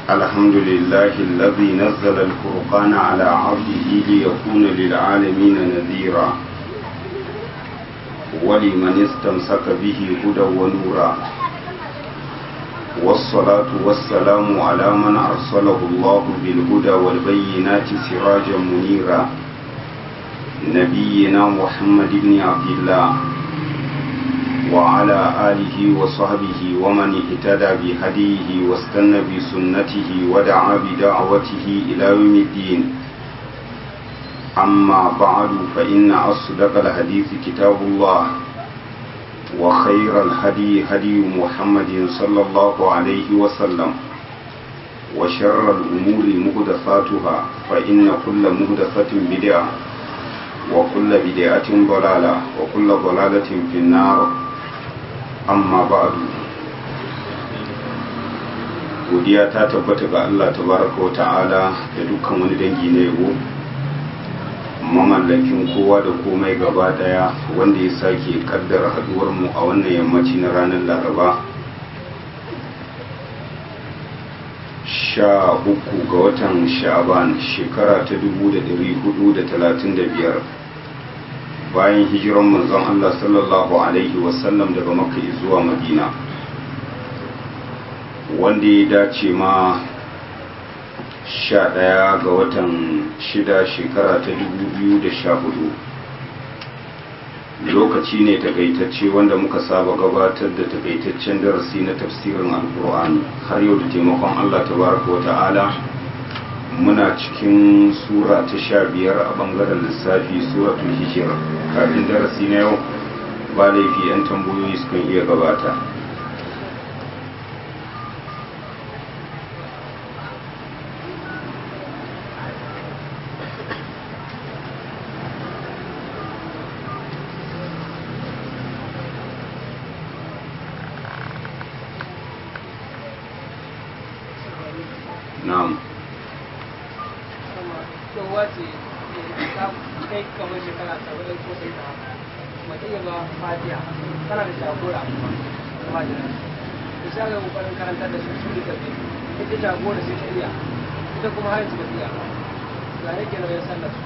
الحمد لله الذي نزل الفرقان على عبده ليكون للعالمين نذيرا ولمن استمسك به هدى ونورا والصلاة والسلام على من أرسله الله بالهدى والبينات سراجا منيرا نبينا محمد بن عبد الله وعلى آله وصحبه ومن اهتدى بهديه واستنى بسنته ودعا بدعوته إلى يوم الدين أما بعد فإن أصدق الحديث كتاب الله وخير الهدي هدي محمد صلى الله عليه وسلم وشر الأمور مهدفاتها فإن كل مهدفة بدعة وكل بدعة ضلالة وكل ضلالة في النار amma ba'adu godiya ta tabbata ga Allah tabaraka wa ta'ala da dukkan wani dangi na yabo mamallakin kowa da komai gaba daya wanda ya sake kaddara haduwar mu a wannan yammaci na ranar laraba sha uku ga watan sha'aban shekara ta dubu da dari hudu da talatin da biyar bayan hijiran manzon Allah sallallahu Alaihi wasallam daga makka zuwa madina wanda ya dace ma sha ɗaya ga watan shida shekara ta dubu biyu da sha hudu lokaci ne takaitacce wanda muka saba gabatar da takaitaccen darasi na tafsirin alkur'ani har yau da taimakon Allah tabaraka wa ta'ala muna cikin sura ta sha biyar a bangaren lissafi suratul hijir kafin darasi na yau ba laifi 'yan tambayoyi sukan iya gabata na'am kowa ce ta kai kamar shekara saba'in ko sai ta mace ya ba fatiya tana da jagora fatiya da sha ga kokarin karantar da su su da tafi ita jagora sai ta iya ita kuma har yanzu ba ta iya ba ya rage nauyin sallar su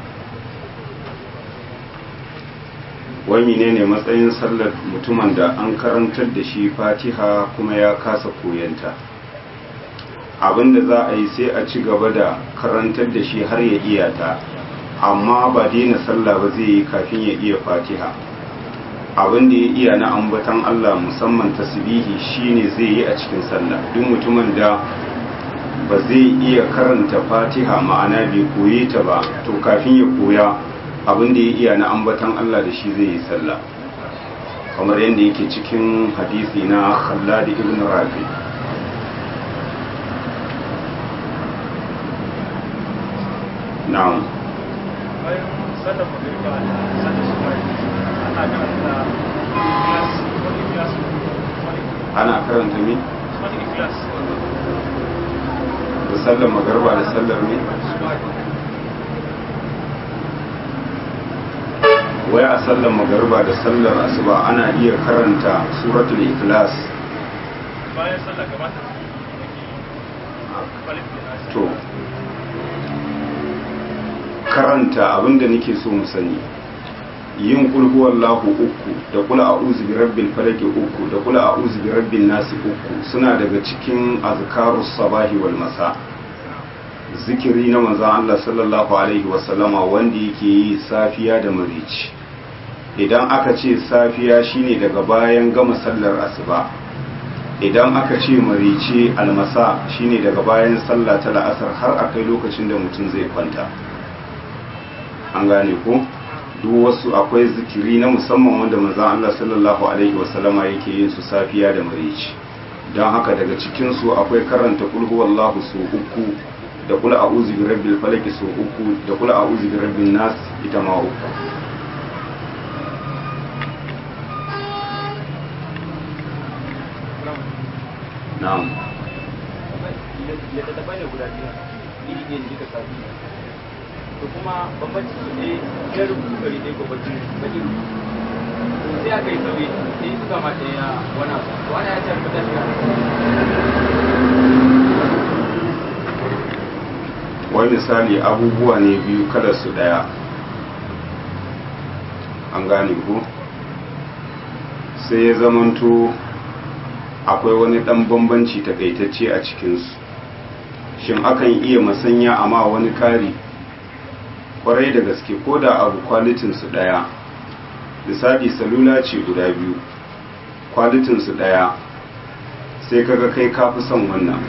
wai menene matsayin sallar mutumin da an karantar da shi fatiha kuma ya kasa koyanta abinda za a yi sai a ci gaba da karantar da shi har ya iya ta amma ba daina sallah ba zai yi kafin ya iya fatiha abinda ya iya na ambatan Allah musamman tasbihi shine zai yi a cikin sallah duk mutumin da ba zai iya karanta fatiha ma'ana bai koye ta ba to kafin ya koya abinda ya iya na ambatan Allah da shi zai yi sallah kamar yadda yake cikin hadisi na Khallad ibn Rafi' na'am bayan sallar magariba sallar su bai ana karanta ikhlas wani ikhlas wani ana karanta mi wani ikhlas da sallar magarba da sallar mi wai a sallar magarba da sallar asuba ana iya karanta suratul ikhlas bayan sallar gabata falif da to karanta abinda nake so mu sani yin kul huwallahu uku da kul a'udhu bi rabbil falaq uku da kul a'udhu bi rabbin nas uku suna daga cikin azkarus sabahi wal masa zikiri na manzon Allah sallallahu alaihi wa sallama wanda yake yi safiya da marici idan aka ce safiya shine daga bayan gama sallar asuba idan aka ce marice almasa shine daga bayan sallah ta la'asar har akai lokacin da mutum zai kwanta an gane ko duk wasu akwai zikiri na musamman wanda manzon Allah sallallahu alaihi wasallama yake yin su safiya da marici don haka daga cikin su akwai karanta kul huwallahu su uku da kul a'udhu bi rabbil falaq su uku da kul a'udhu bi rabbin nas ita ma uku na'am littattafai ne guda biyu iri ɗaya ne duka safi to kuma bambanci su ne ya rubutu gari ɗaya ko baki baki sai aka yi sauye sai suka ma ɗaya wani abu wani ya ce rubuta shi wai misali abubuwa ne biyu kada su daya an gane ku sai ya zamanto akwai wani dan bambanci takaitacce a cikinsu shin akan iya masanya amma wani kari kwarai da gaske ko da abu kwalitinsu daya misali salula ce guda biyu kwalitinsu daya sai kaga kai kafi son wannan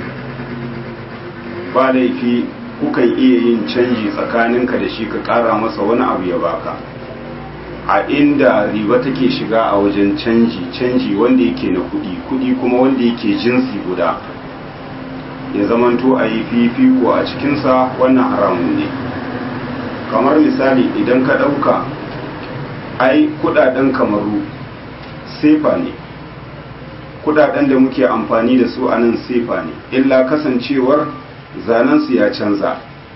ba laifi kukan iya yin canji tsakaninka da shi ka kara masa wani abu ya baka a inda riba take shiga a wajen canji canji wanda yake na kudi kudi kuma wanda yake jinsi guda ya zamanto a yi fifiko a cikinsa wannan haramun ne kamar misali idan ka ɗauka ai kudaden kamaru sefa ne kudaden da muke amfani da su a nan sefa ne illa kasancewar zanensu ya canza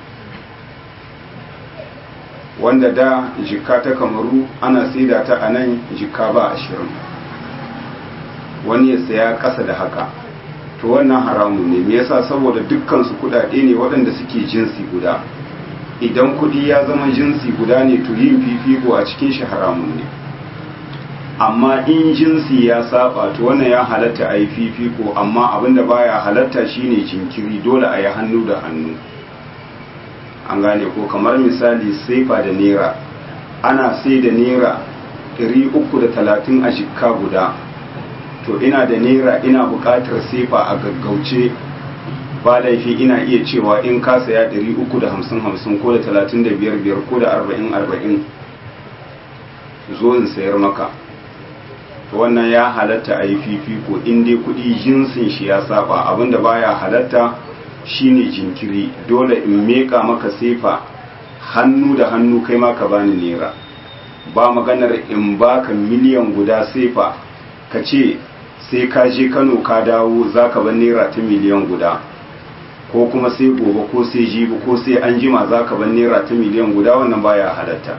wanda da jikka ta kamaru ana saida ta a nan jikka ba ashirin wani ya saya ƙasa da haka to wannan haramun ne me yasa saboda dukkansu kudade ne waɗanda suke jinsi guda idan kudi ya zama jinsi guda ne to yin fifiko a cikin shi haramun ne amma in jinsi ya saba to wannan ya halatta a yi fifiko amma abinda baya halatta shine jinkiri dole a yi hannu da hannu an gane ko kamar misali saifa da naira ana sai da naira 330 a jikka guda to ina da naira ina buƙatar saifa a gaggauce ba laifi ina iya cewa in ka saya 350-50 ko da 35 ko da 40-40 zo in sayar maka to wannan ya halatta a yi fifiko in dai kudi jinsin shi ya saba abinda baya halatta shine jinkiri dole in meka maka sefa hannu da hannu kai maka bani naira ba maganar in baka miliyan guda sefa ka ce sai ka je kano ka dawo za ka ban naira ta miliyan guda ko kuma sai gobe ko sai jibi ko sai an jima za ka ban naira ta miliyan guda wannan baya halatta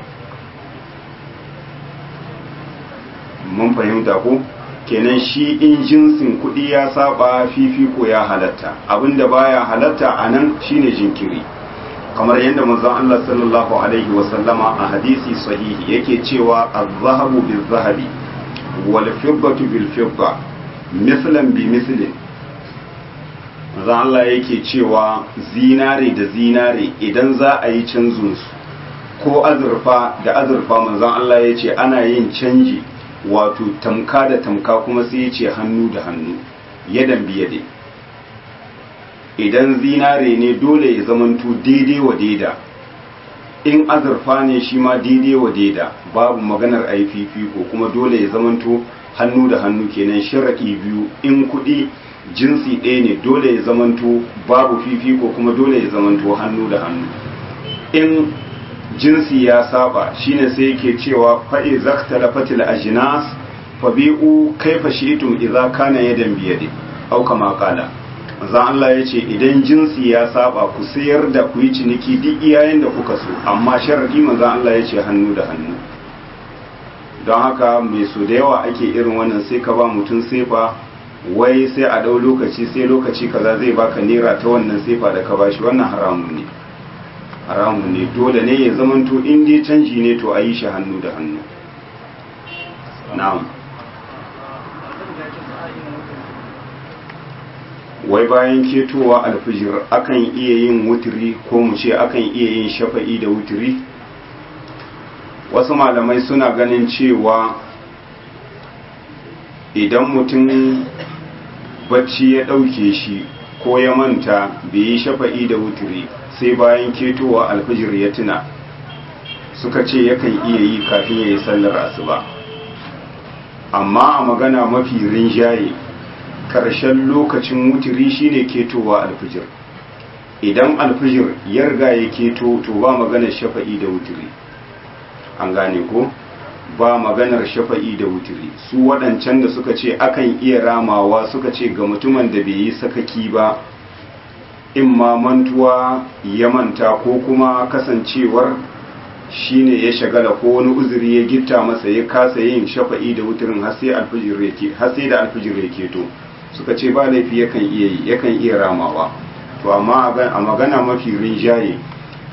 mun fahimta ko kenan shi in jinsin kuɗi ya saba fifiko ya halatta abinda baya halatta a nan shine jinkiri kamar yadda manzon Allah sallallahu alaihi wasallama a hadisi sahihi yake cewa az-zahabu bil-zahabi wal fiddatu bil-fidda mislan bi mislin manzon Allah yake cewa zinare da zinare idan za a yi canzun su ko azurfa da azurfa manzon Allah yace ana yin canji wato tamka da tamka kuma sai ya ce hannu da hannu yadan biyade idan zinare ne dole ya zamanto daidai wa daida in azurfa ne shi ma daidai wa daida babu maganar aififi ko kuma dole ya zamanto hannu da hannu kenan sharaɗi biyu in kuɗi jinsi ɗaya ne dole ya zamanto babu fifiko kuma dole ya zamanto hannu da hannu in jinsi ya saba shine sai yake cewa fa'i zaktala fatil ajnas fa bi'u kaifa shi'tum idza kana yadan biyadi au kama qala manzon Allah yace idan jinsi ya saba ku sayar da ku yi ciniki duk iyayen da kuka so amma sharadi manzon Allah yace hannu da hannu don haka mai so da yawa ake irin wannan sai ka ba mutum sefa wai sai a dau lokaci sai lokaci kaza zai baka naira ta wannan sefa da ka bashi wannan haramun ne haramun ne dole ne ya zamanto in dai canji ne to a yi shi hannu da hannu na'am wai bayan ketowa alfijir akan iya yin wutiri ko mu ce akan iya yin shafa'i da wutiri wasu malamai suna ganin cewa idan mutum bacci ya ɗauke shi ko ya manta bai yi shafa'i da wutiri sai bayan ketowa alfijir ya tuna suka ce yakan iya yi kafin ya yi sallar asuba amma a magana mafi rinjaye ƙarshen lokacin wutiri shine ketowa alfijir idan alfijir ya riga ya keto to ba maganar shafa'i da wutiri an gane ko ba maganar shafa'i da wutiri su waɗancan da suka ce akan iya ramawa suka ce ga mutumin da bai yi sakaki ba in ma mantuwa ya manta ko kuma kasancewar shine ya shagala ko wani uzuri ya gitta masa ya kasa yin shafa'i da wutirin har sai alfijir yake har sai da alfijir yake to suka ce ba laifi yakan iya yi yakan iya ramawa to amma a magana mafi rinjaye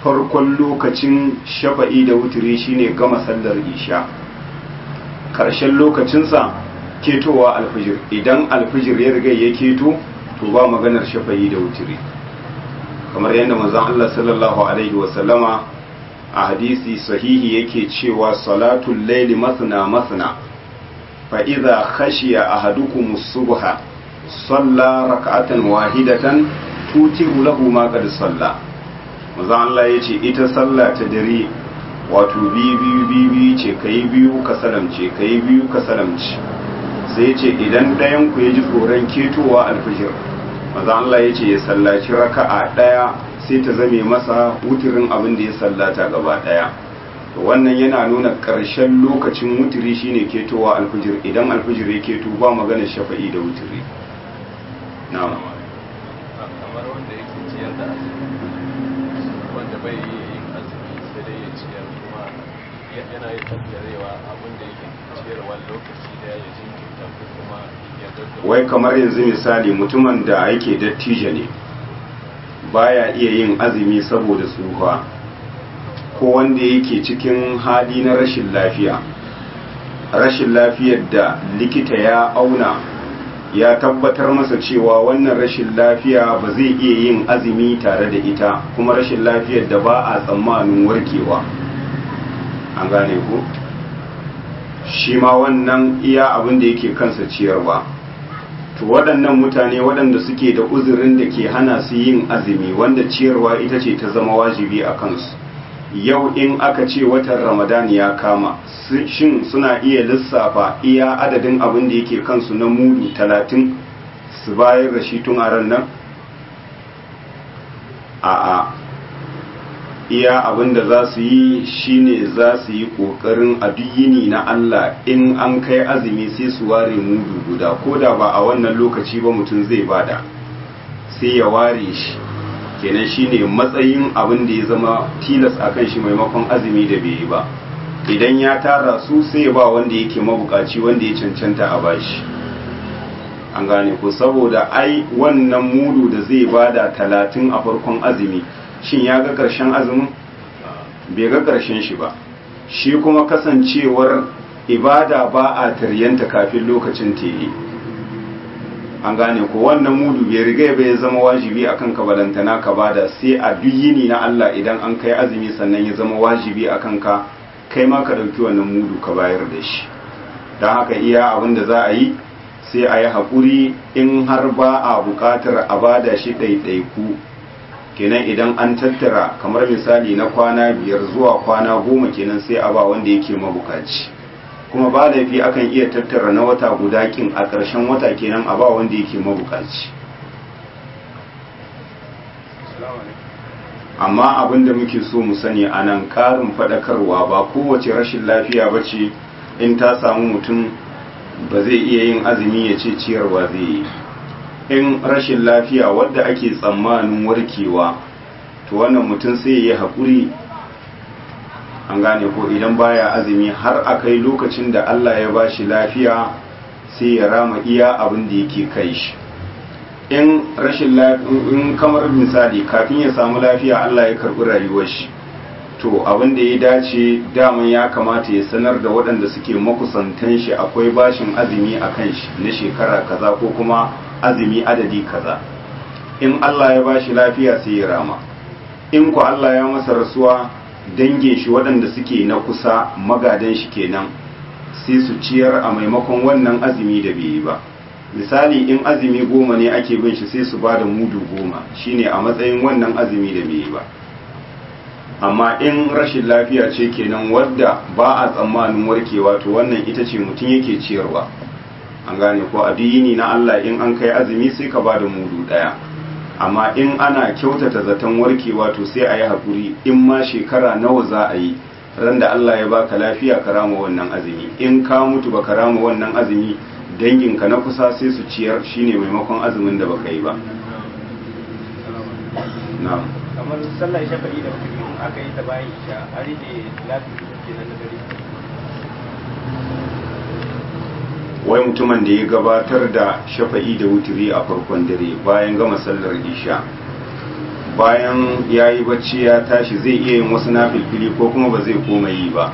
farkon lokacin shafa'i da wuturi shine gama sallar isha ƙarshen lokacinsa ketowa alfijir idan alfijir ya riga ya keto to ba maganar shafa'i da wuturi kamar yadda manzon Allah sallallahu alaihi wasallama a hadisi sahihi yake cewa salatul laili masna masna fa idza khashiya ahadukum as-subha salla rak'atan wahidatan tutiru lahu ma qad salla manzon Allah yace ita sallah ta dare wato biyu biyu biyu biyu ce kai biyu ka salamce kai biyu ka salamce sai yace idan ɗayan ku ya ji tsoron ketowa alfijir manzon Allah yace ya sallaci raka'a ɗaya sai ta zame masa wutirin abin da ya sallata gaba daya wannan yana nuna ƙarshen lokacin wutiri shine ketowa alfijir idan alfijir ya keto ba magana shafa'i da wutiri na'am kamar wanda yake ciyar da azumi wanda bai yin azumi sai dai ya ciyar kuma yana yin tattarewa abin da yake ciyarwa lokaci da ya jinkirta ko kuma ya gaggauta wai kamar yanzu misali mutumin da yake dattijo ne baya iya yin azumi saboda tsufa ko wanda yake cikin hali na rashin lafiya rashin lafiyar da likita ya auna ya tabbatar masa cewa wannan rashin lafiya ba zai iya yin azumi tare da ita kuma rashin lafiyar da ba a tsammanin warkewa an gane ku shi ma wannan iya abin da yake kansa ciyarwa to waɗannan mutane waɗanda suke da uzurin da ke hana su yin azumi wanda ciyarwa ita ce ta zama wajibi a kansu yau in aka ce watan ramadan ya kama shin suna iya lissafa iya adadin abin da yake kansu na mudu talatin su bayar da shi tun a ran nan a'a iya abin da za su yi shine za su yi ƙoƙarin a duk yini na Allah in an kai azumi sai su ware mudu guda ko da ba a wannan lokaci ba mutum zai bada sai ya ware shi kenan shine matsayin abin da ya zama tilas a kan shi maimakon azumi da bai yi ba idan ya tara su sai ya ba wanda yake mabukaci wanda ya cancanta a bashi an gane ko saboda ai wannan mudu da zai bada talatin a farkon azumi shin ya ga ƙarshen azumin bai ga ƙarshen shi ba shi kuma kasancewar ibada ba a taryanta kafin lokacin tere an gane ko wannan mudu bai riga bai zama wajibi akan ka balantana ka bada sai a duk yini na Allah idan an kai azumi sannan ya zama wajibi akan ka kai ma ka ɗauki wannan mudu ka bayar da shi don haka iya abin da za a yi sai a yi haƙuri in har ba a buƙatar a bada shi ɗaiɗaiku kenan idan an tattara kamar misali na kwana biyar zuwa kwana goma kenan sai a ba wanda yake mabukaci kuma ba laifi akan iya tattara na wata guda kin a ƙarshen wata kenan a ba wanda yake mabukaci amma abin da muke so mu sani a nan ƙarin faɗakarwa ba kowace rashin lafiya ba ce in ta samu mutum ba zai iya yin azumi ya ce ciyarwa zai yi in rashin lafiya wadda ake tsammanin warkewa to wannan mutum sai ya yi haƙuri an gane ko idan baya azumi har a kai lokacin da Allah ya bashi lafiya sai ya rama iya abin da yake kai shi in rashin in kamar misali kafin ya samu lafiya Allah ya karɓi rayuwar shi to abin da ya dace daman ya kamata ya sanar da waɗanda suke makusantan shi akwai bashin azumi a kan shi na shekara kaza ko kuma azumi adadi kaza in Allah ya bashi lafiya sai ya rama in ku Allah ya masa rasuwa dangin shi waɗanda suke na kusa magadan shi kenan sai su ciyar a maimakon wannan azumi da bai yi ba misali in azumi goma ne ake bin shi sai su ba da mudu goma shine a matsayin wannan azumi da bai yi ba amma in rashin lafiya ce kenan wadda ba a tsammanin warkewa to wannan ita ce mutum yake ciyarwa an gane ko addini na Allah in an kai azumi sai ka bada mudu daya amma in ana kyautata zaton warkewa to sai a yi hakuri in ma shekara nawa za a yi ran da Allah ya baka lafiya ka rama wannan azumi in ka mutu baka rama wannan azumi danginka na kusa sai su ciyar shine maimakon azumin da baka yi ba na'am kamar sallar shafa'i da wata in aka yi ta bayan isha a rike lafiya kenan da dare wai mutumin da ya gabatar da shafa'i da wuturi a farkon dare bayan gama sallar isha bayan ya yi bacci ya tashi zai iya yin wasu nafilfili ko kuma ba zai koma yi ba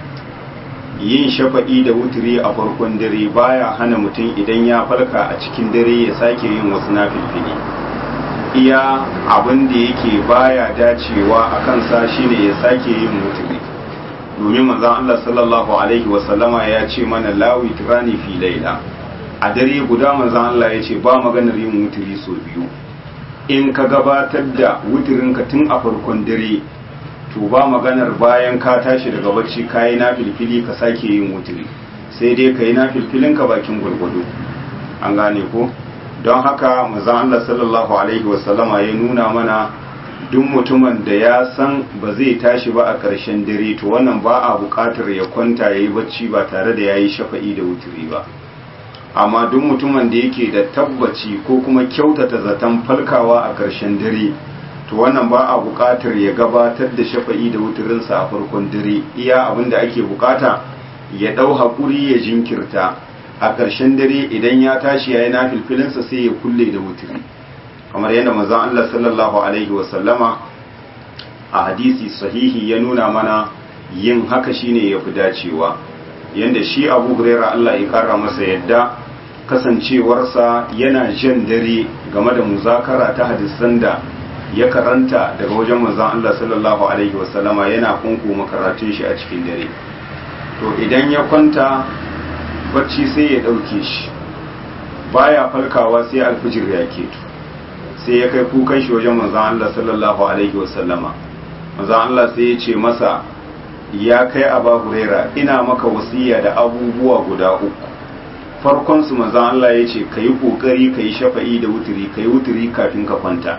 yin shafa'i da wuturi a farkon dare baya hana mutum idan ya falka a cikin dare ya sake yin wasu nafilfili iya abin da yake baya dacewa a kansa shine ya sake yin wuturi domin manzon Allah sallallahu alaihi wasallama ya ce mana lawi tirani fi laila a dare guda manzon Allah ya ce ba maganar yin wuturi sau biyu in ka gabatar da wuturinka tun a farkon dare to ba maganar bayan ka tashi daga bacci ka yi na filfili ka sake yin wuturi sai dai ka yi na filfilinka bakin gwargwado an gane ko don haka mazan Allah sallallahu alaihi wasallama ya nuna mana duk mutumin da ya san ba zai tashi ba a ƙarshen dare to wannan ba a buƙatar ya kwanta ya yi bacci ba tare da ya yi shafa'i da wuturi ba amma duk mutumin da yake da tabbaci ko kuma kyautata zaton falkawa a ƙarshen dare to wannan ba a buƙatar ya gabatar da shafa'i da wuturinsa a farkon dare iya abin da ake buƙata ya ɗau haƙuri ya jinkirta a ƙarshen dare idan ya tashi ya yi na filfilinsa sai ya kulle da wuturi kamar yadda mazan Allah sallallahu alaihi wasallama a hadisi sahihi ya nuna mana yin haka shine ya fi dacewa yadda shi abu huraira Allah ya kara masa yadda kasancewarsa yana jan dare game da muzakara ta hadisan da ya karanta daga wajen manzon Allah sallallahu alaihi wasallama yana kunkuma karatun shi a cikin dare to idan ya kwanta bacci sai ya dauke shi baya falkawa sai alfijir ya keto sai ya kai kukan shi wajen manzon Allah sallallahu alaihi wasallama manzon Allah sai ya ce masa ya kai aba huraira ina maka wasiya da abubuwa guda uku farkon su manzon Allah ya ce kayi kokari kayi shafa'i da wuturi kayi wuturi kafin ka kwanta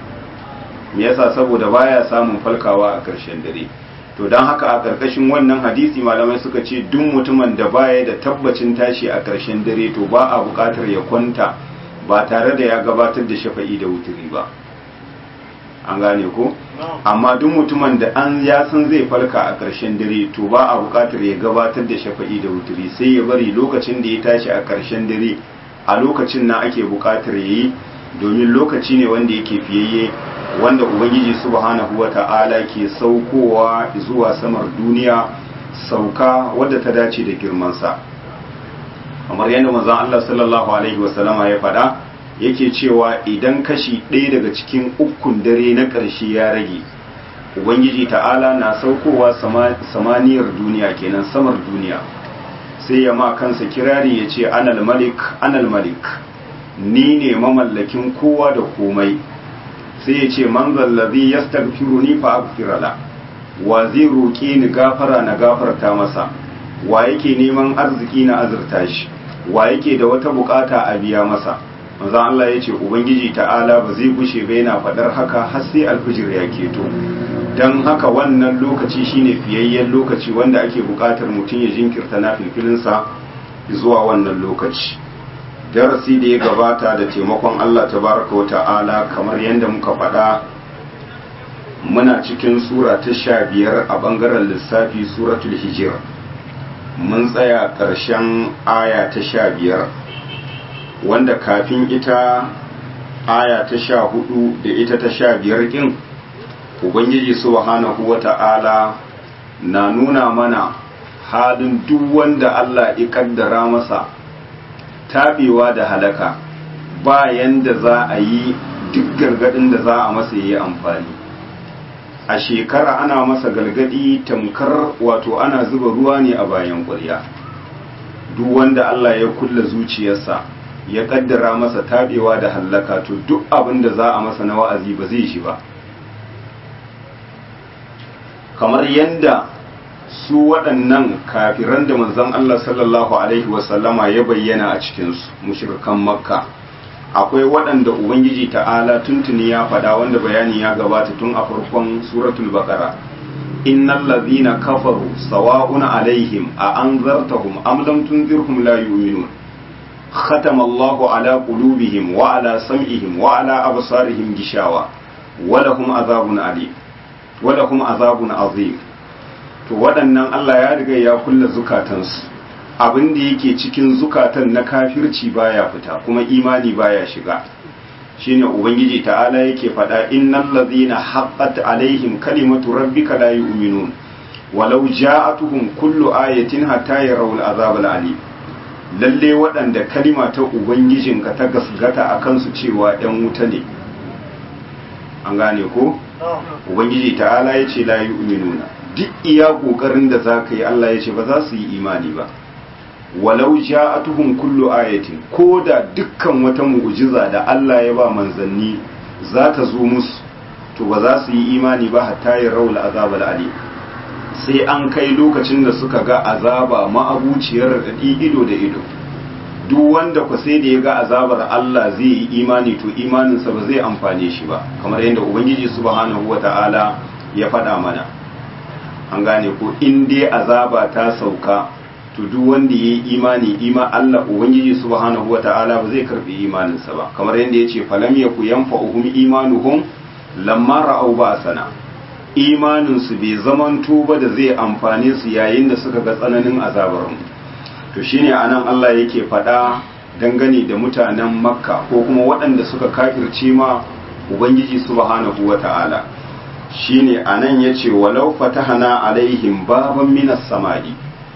me yasa saboda baya samun falkawa a ƙarshen dare to don haka a ƙarƙashin wannan hadisi malamai suka ce duk mutumin da baya da tabbacin tashi a ƙarshen dare to ba a buƙatar ya kwanta ba tare da ya gabatar da shafa'i da wuturi ba an gane ko amma duk mutumin da an ya san zai falka a ƙarshen dare to ba a buƙatar ya gabatar da shafa'i da wuturi sai ya bari lokacin da ya tashi a ƙarshen dare a lokacin na ake buƙatar ya yi domin lokaci ne wanda yake fiyayye wanda ubangiji subhanahu wata'ala ke saukowa zuwa samar duniya sauka wadda ta dace da girmansa kamar yadda manzon Allah sallallahu alaihi wasallama ya faɗa yake cewa idan kashi ɗaya daga cikin ukun dare na ƙarshe ya rage ubangiji ta'ala na saukowa samaniyar duniya kenan samar duniya sai ya ma kansa kirari ya ce anal malik anal malik ni ne mamallakin kowa da komai sai ya ce man zallazi ya stagfiru ni fa aghfira la wa zai roƙe ni gafara na gafarta masa wa yake neman arziki na azurta shi wa yake da wata bukata a biya masa manzon Allah ya ce ubangiji ta'ala ba zai gushe ba yana faɗar haka har sai alfijir ya keto dan haka wannan lokaci shine fiyayyen lokaci wanda ake buƙatar mutum ya jinkirta na filfilinsa zuwa wannan lokaci darasi da ya gabata da taimakon Allah tabaraka wa ta'ala kamar yadda muka faɗa muna cikin sura ta sha biyar a ɓangaren lissafi suratul hijir mun tsaya ƙarshen aya ta sha biyar wanda kafin ita aya ta sha hudu da ita ta sha biyar ƙin ubangiji subhanahu wa ta'ala na nuna mana halin duk wanda Allah ya kaddara masa tabewa da halaka ba yanda za a yi duk gargadin da za a masa yi amfani a shekara ana masa gargadi tamkar wato ana zuba ruwa ne a bayan ƙwarya duk wanda Allah ya kulla zuciyarsa ya kaddara masa tabewa da halaka to duk abin da za a masa na wa'azi ba zai shi ba kamar yanda su waɗannan kafiran da manzon Allah sallallahu alaihi wasallama ya bayyana a cikinsu mushrikan makka akwai waɗanda ubangiji ta'ala tuntuni ya faɗa wanda bayani ya gabata tun a farkon suratul baqara innal ladhina kafaru sawa'un alaihim a anzartahum am lam tunzirhum la yu'minun ختم الله على قلوبهم وعلى سمعهم وعلى أبصارهم غشاوة ولهم عذاب عليم ولهم عذاب عظيم to waɗannan Allah ya riga ya kulla zukatansu abin da yake cikin zukatan na kafirci baya fita kuma imani baya shiga shine ubangiji ta'ala yake faɗa innal ladhina haqqat alaihim kalimatu rabbika la yu'minun walau ja'atuhum kullu ayatin hatta yarawul azab alim lalle waɗanda kalima ta ubangijinka ta gasgata a kansu cewa ‘yan wuta ne an gane ko? ubangiji ta'ala ya ce layi uminuna duk iya ƙoƙarin da za ka yi Allah ya ce ba za su yi imani ba walau ja'atuhum kullu ayatin ko da dukkan wata mu'jiza da Allah ya ba manzanni za ta zo musu to ba za su yi imani ba hatta ya raul azab alim sai an kai lokacin da suka ga azaba ma'abuciyar raɗaɗi ido da ido duk wanda ku sai da ya ga azabar Allah zai yi imani to imaninsa ba zai amfane shi ba kamar yadda ubangiji subhanahu wata'ala ya faɗa mana an gane ko in dai azaba ta sauka to duk wanda ya yi imani ima Allah ubangiji subhanahu wata'ala ba zai karbi imaninsa ba kamar yadda ya ce falam yaku yanfa'uhum imanuhum lamma ra'au ba'sana imaninsu bai zamanto ba da zai amfane su yayin da suka ga tsananin azabarmu to shine anan Allah yake faɗa dangane da mutanen makka ko kuma waɗanda suka kafirce ma ubangiji subhanahu wata'ala shine anan yace walau fatahana alaihim baban minas samai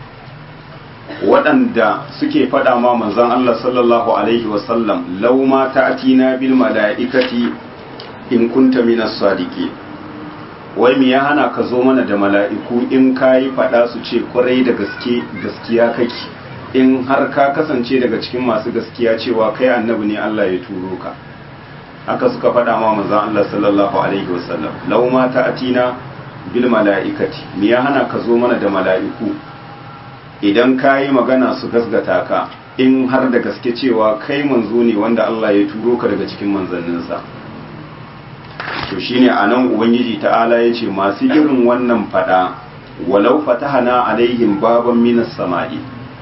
waɗanda suke faɗa ma manzon Allah sallallahu alaihi wasallam law ma ta'tina bil mala'ikati in kunta minas sadiqin wai me ya hana ka zo mana da mala'iku in ka yi faɗa su ce kwarai da gaske gaskiya kake in har ka kasance daga cikin masu gaskiya cewa kai annabi ne Allah ya turo ka haka suka faɗa ma manzon Allah sallallahu alaihi wasallam law ma ta'tina bil mala'ikati me ya hana ka zo mana da mala'iku idan ka yi magana su gasgata ka in har da gaske cewa kai manzo ne wanda Allah ya turo ka daga cikin manzanninsa to shine anan ubangiji ta'ala yace masu irin wannan fada walau fatahana alaihim baban minas sama'i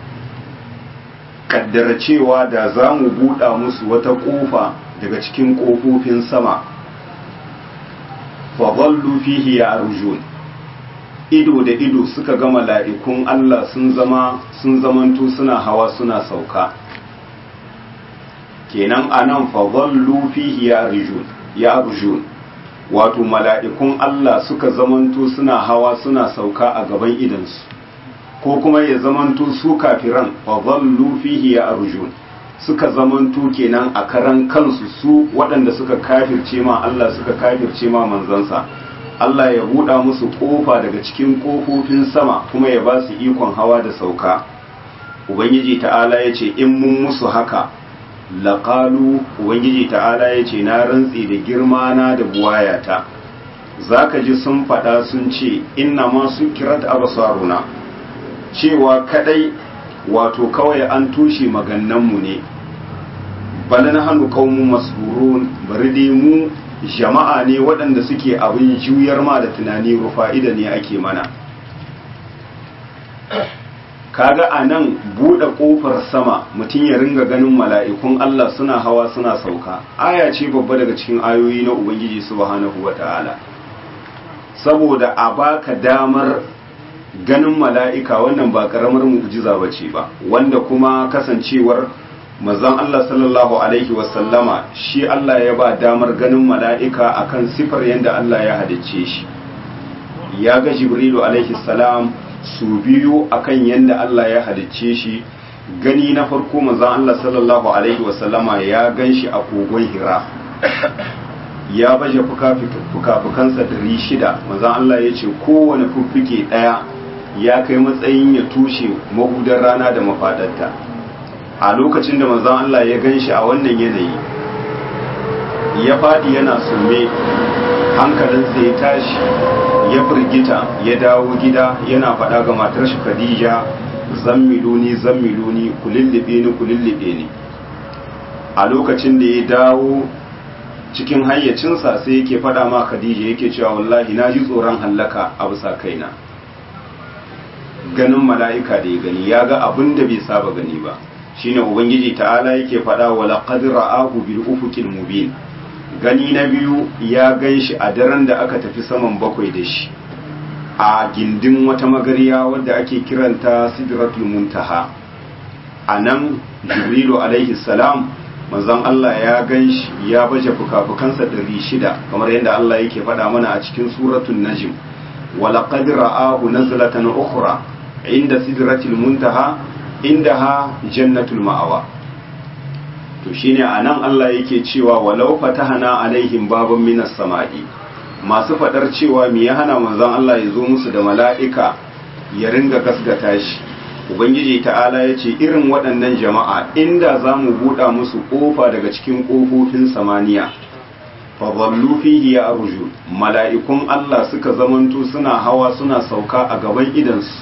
kaddara cewa da za mu buɗa musu wata ƙofa daga cikin ƙofofin sama fadallu fihi ya arjun ido da ido suka ga mala'ikun Allah sun zama sun zamanto suna hawa suna sauka kenan anan fadallu fihi ya arjun ya arjun wato mala'ikun Allah suka zamanto suna hawa suna sauka a gaban idansu ko kuma ya zamanto su kafiran fadallu fihi ya arjun suka zamanto kenan a karan kansu su waɗanda suka kafirce ma Allah suka kafirce ma manzansa Allah ya buɗa musu ƙofa daga cikin ƙofofin sama kuma ya ba su ikon hawa da sauka ubangiji ta'ala ya ce in mun musu haka laƙalu ubangiji ta'ala ya ce na rantsi da girma na da buwayata za ka ji sun faɗa sun ce inna ma su kirat abasaruna cewa kadai wato kawai an tushe magannanmu ne bala na hannu kaumu masburun bari dai mu jama'a ne waɗanda suke abin juyar ma da tunani rufa'ida ne ake mana kaga a nan buɗe ƙofar sama mutum ya ringa ganin mala'ikun Allah suna hawa suna sauka aya ce babba daga cikin ayoyi na Ubangiji subhanahu wa ta'ala saboda a baka damar ganin mala'ika wannan ba ƙaramar mu'jiza ba ce ba wanda kuma kasancewar mazan Allah sallallahu Alaihi wasallama shi Allah ya ba damar ganin mala'ika akan sifar yadda Allah ya halicce shi ya ga Jibrilu alaihi salam su biyu akan yadda Allah ya halicce shi gani na farko manzon Allah sallallahu alaihi wasallama ya gan shi a kogon hira ya baje fuka-fukansa ɗari shida manzon Allah ya ce kowane fuffuke ɗaya ya kai matsayin ya tushe mahudar rana da mafaɗarta a lokacin da manzon Allah ya gan shi a wannan yanayi ya faɗi yana sume hankalinsa ya tashi ya firgita ya dawo gida yana faɗa ga matar shi Khadija zammiluni zammiluni kulillibe ni kulillibe ni a lokacin da ya dawo cikin hayyacinsa sai yake faɗa ma Khadija yake cewa wallahi na ji tsoron hallaka a bisa kaina ganin mala'ika da ya gani ya ga abin da bai saba gani ba shine ubangiji ta'ala yake faɗa wa laqad ra'ahu bil ufuqil mubin gani na biyu ya gan shi a daren da aka tafi saman bakwai da shi a gindin wata magariya wadda ake kiranta sidratul muntaha a nan jibrilu alaihi salam manzon Allah ya gan shi ya baje fuka-fukansa ɗari shida kamar yadda Allah yake faɗa mana a cikin suratun najm ولقد رآه نزلة أخرى عند سدرة المنتهى عندها جنة المأوى to shine anan Allah yake cewa walau fatahana alaihim baban minas sama'i masu fadar cewa me ya hana manzon Allah ya zo musu da mala'ika ya ringa gaskata shi ubangiji ta'ala ya ce irin waɗannan jama'a inda za mu buɗa musu ƙofa daga cikin ƙofofin samaniya fadallu fihi ya arju mala'ikun Allah suka zamanto suna hawa suna sauka a gaban idansu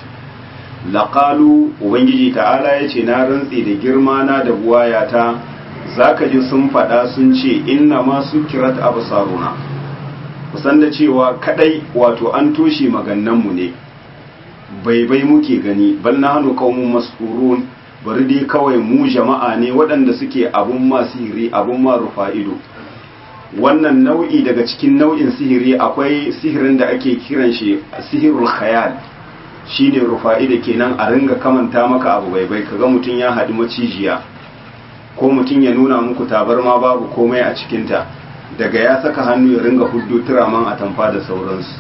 laqalu ubangiji ta'ala yace na rantsi da girma na da buwayata zaka ji sun faɗa sun ce inna ma sukirat absaruna kusan da cewa kadai wato an toshe magannanmu ne bai bai muke gani bal nahnu qaumun mas'urun bari dai kawai mu jama'a ne waɗanda suke abun ma sihiri abun ma rufa ido wannan nau'i daga cikin nau'in sihiri akwai sihirin da ake kiran shi sihirul khayal shine rufa'i da kenan a ringa kamanta maka abu bai bai kaga mutum ya haɗu macijiya ko mutum ya nuna muku tabarma babu komai a cikinta daga ya saka hannu ya ringa huddo turaman a tamfa da sauransu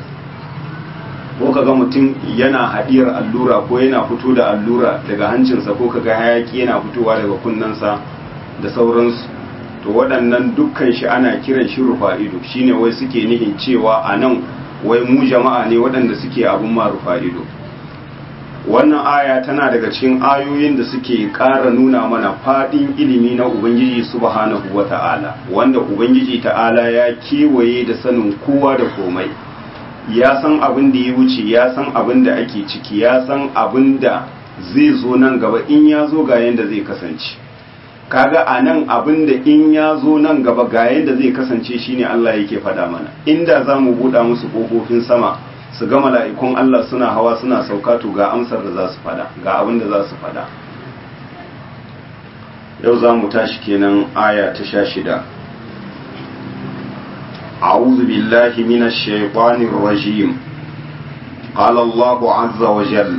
ko kaga mutum yana haɗiyar allura ko yana fito da allura daga hancinsa ko kaga hayaki yana fitowa daga kunnensa da sauransu to waɗannan dukkan shi ana kiran shi rufa'ido shine wai suke nihin cewa a nan wai mu jama'a ne waɗanda suke abun ma rufa'ido wannan aya tana daga cikin ayoyin da suke ƙara nuna mana faɗin ilimi na ubangiji subhanahu wa ta'ala wanda ubangiji ta'ala ya kewaye da sanin kowa da komai ya san abin da ya wuce ya san abin da ake ciki ya san abin da zai zo nan gaba in ya zo ga yadda zai kasance kaga a nan abin da in ya zo nan gaba ga yadda zai kasance shine Allah yake faɗa mana inda za mu buɗa musu ƙofofin sama su ga mala'ikun Allah suna hawa suna sauka to ga amsar da za su faɗa ga abin da za su faɗa yau za mu tashi kenan aya ta sha shida أعوذ بالله من الشيطان الرجيم قال الله عز وجل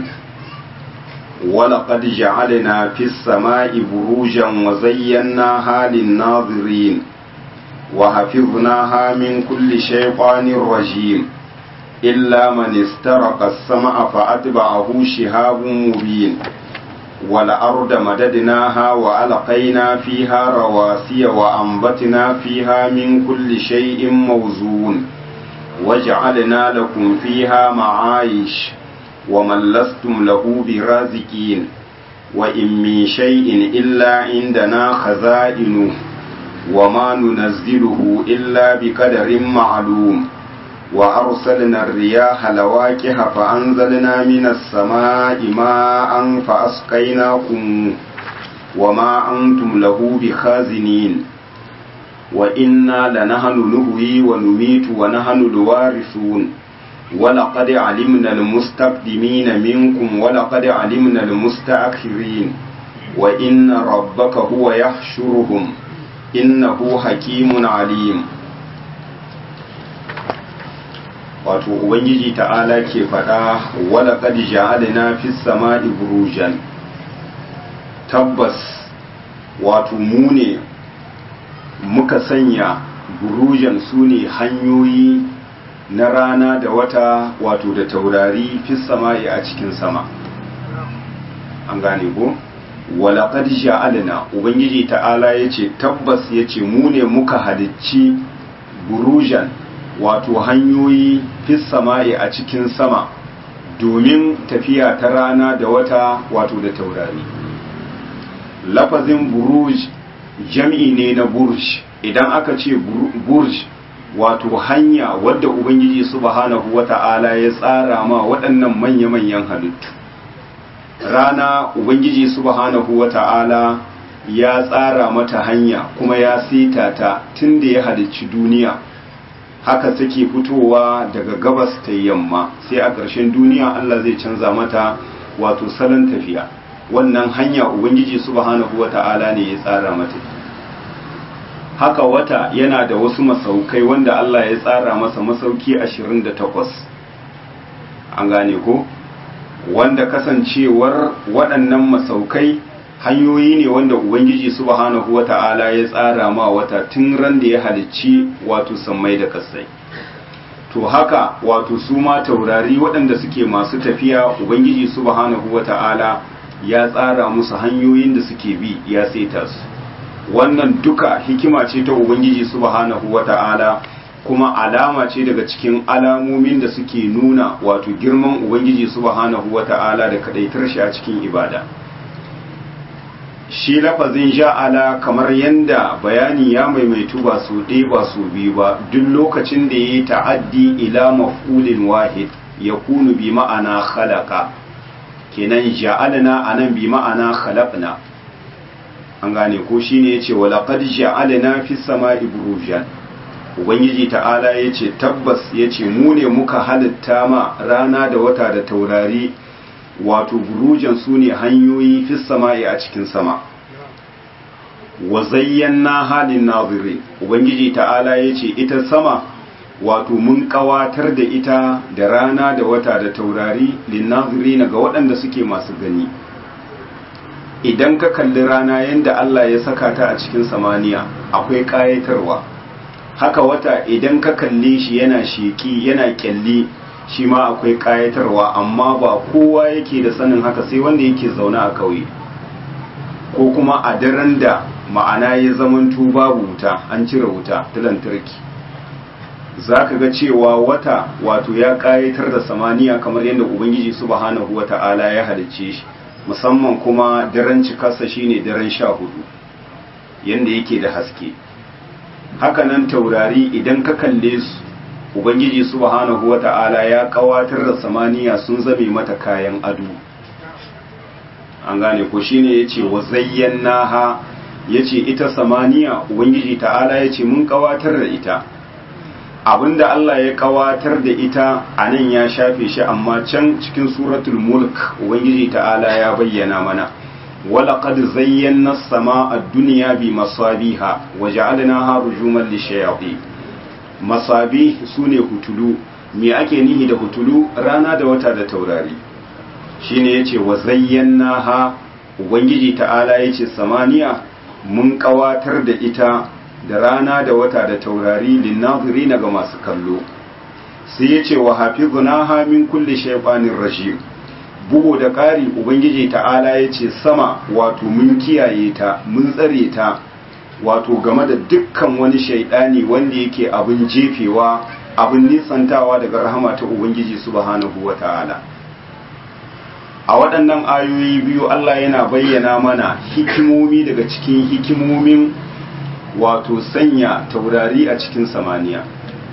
ولقد جعلنا في السماء بروجا وزيناها للناظرين وحفظناها من كل شيطان رجيم إلا من استرق السمع فأتبعه شهاب مبين والأرض مددناها وألقينا فيها رواسي وأنبتنا فيها من كل شيء موزون وجعلنا لكم فيها معايش ومن لستم له برازقين وإن من شيء إلا عندنا خزائنه وما ننزله إلا بقدر معلوم وأرسلنا الرياح لواكح فأنزلنا من السماء ماء فأسقيناكم وما أنتم له بخازنين وإنا لنحن نهوي ونميت ونحن الوارثون ولقد علمنا المستقدمين منكم ولقد علمنا المستأخرين وإن ربك هو يحشرهم إنه حكيم عليم wato ubangiji ta'ala ke faɗa wala qad ja'alna fis sama'i burujan tabbas wato mu ne muka sanya burujan sune hanyoyi na rana da wata wato da taurari fis sama'i a cikin sama an gane ko wala qad ja'alna ubangiji ta'ala yace tabbas yace mu ne muka halicci burujan wato hanyoyi fis sama'i a cikin sama domin tafiya ta rana da wata wato da taurari lafazin buruj jam'i ne na burj idan aka ce burj wato hanya wadda ubangiji subhanahu wata'ala ya tsara ma waɗannan manya-manyan halittu rana ubangiji subhanahu wata'ala ya tsara mata hanya kuma ya sita ta tun da ya halicci duniya haka take fitowa daga gabas ta yamma sai a ƙarshen duniya Allah zai canza mata wato salon tafiya wannan hanya ubangiji subhanahu wata'ala ne ya tsara mata haka wata yana da wasu masaukai wanda Allah ya tsara masa masauki 28 an gane ko wanda kasancewar waɗannan masaukai hanyoyi ne wanda ubangiji subhanahu wata'ala ya tsara ma wata tun ran da ya halicci wato sammai da kasai to haka wato su ma taurari waɗanda suke masu tafiya ubangiji subhanahu wata'ala ya tsara musu hanyoyin da suke bi ya saita su wannan duka hikima ce ta ubangiji subhanahu wata'ala kuma alama ce daga cikin alamomin da suke nuna wato girman ubangiji subhanahu wata'ala da kadaitar shi a cikin ibada shi lafazin ja'ala kamar yanda bayani ya maimaitu ba su ɗaya ba su biyu ba duk lokacin da ya yi ta'addi ila maf'ulin wahid ya kunu bi ma'ana khalaqa kenan ja'alna anan bi ma'ana khalaqna an gane ko shine yace wa laqad ja'alna fis sama'i burujan ubangiji ta'ala yace tabbas yace mu ne muka halitta ma rana da wata da taurari wato burujan su ne hanyoyi fis sama'i a cikin sama wa zayyana halin nazirin ubangiji ta'ala yace ita sama wato mun kawatar da ita da rana da wata da taurari linnazirina ga waɗanda suke masu gani idan ka kalli rana yadda Allah ya saka ta a cikin samaniya akwai ƙayatarwa haka wata idan ka kalle shi yana sheki yana kyalli shi ma akwai ƙayatarwa amma ba kowa yake da sanin haka sai wanda yake zaune a ƙauye ko kuma a daren da ma'ana ya zamanto babu wuta an cire wuta ta lantarki za ka ga cewa wata wato ya ƙayatar da samaniya kamar yadda ubangiji subhanahu wa ta'ala ya halicce shi musamman kuma daren cikarsa shine daren sha hudu yadda yake da haske hakanan taurari idan ka kalle su ubangiji subhanahu wa ta'ala ya ƙawatar da samaniya sun zame mata kayan ado an gane ko shine yace wa zayyanaha yace ita samaniya ubangiji ta'ala yace mun ƙawatar da ita abinda Allah ya kawatar da ita a nan ya shafe shi amma can cikin suratul mulk ubangiji ta'ala ya bayyana mana walaqad zayyana as-samaa ad-dunya bi masabiha wa ja'alnaha rujuman lishayatin masabi sune hutulu me ake nihi da hutulu rana da wata da taurari shine yace wa zayyanaha ubangiji ta'ala yace samaniya mun kawatar da ita da rana da wata da taurari linnaziri ga masu kallo sai ya ce wa hafizuna min kulli shaytanin rajim bugu da ƙari ubangiji ta'ala ya ce sama wato mun kiyaye ta mun tsare ta wato game da dukkan wani shaidani wanda yake abin jefewa abin nisantawa daga rahama ta ubangiji subhanahu wa ta'ala a waɗannan ayoyi biyu Allah yana bayyana mana hikimomi daga cikin hikimomin wato sanya taurari a cikin samaniya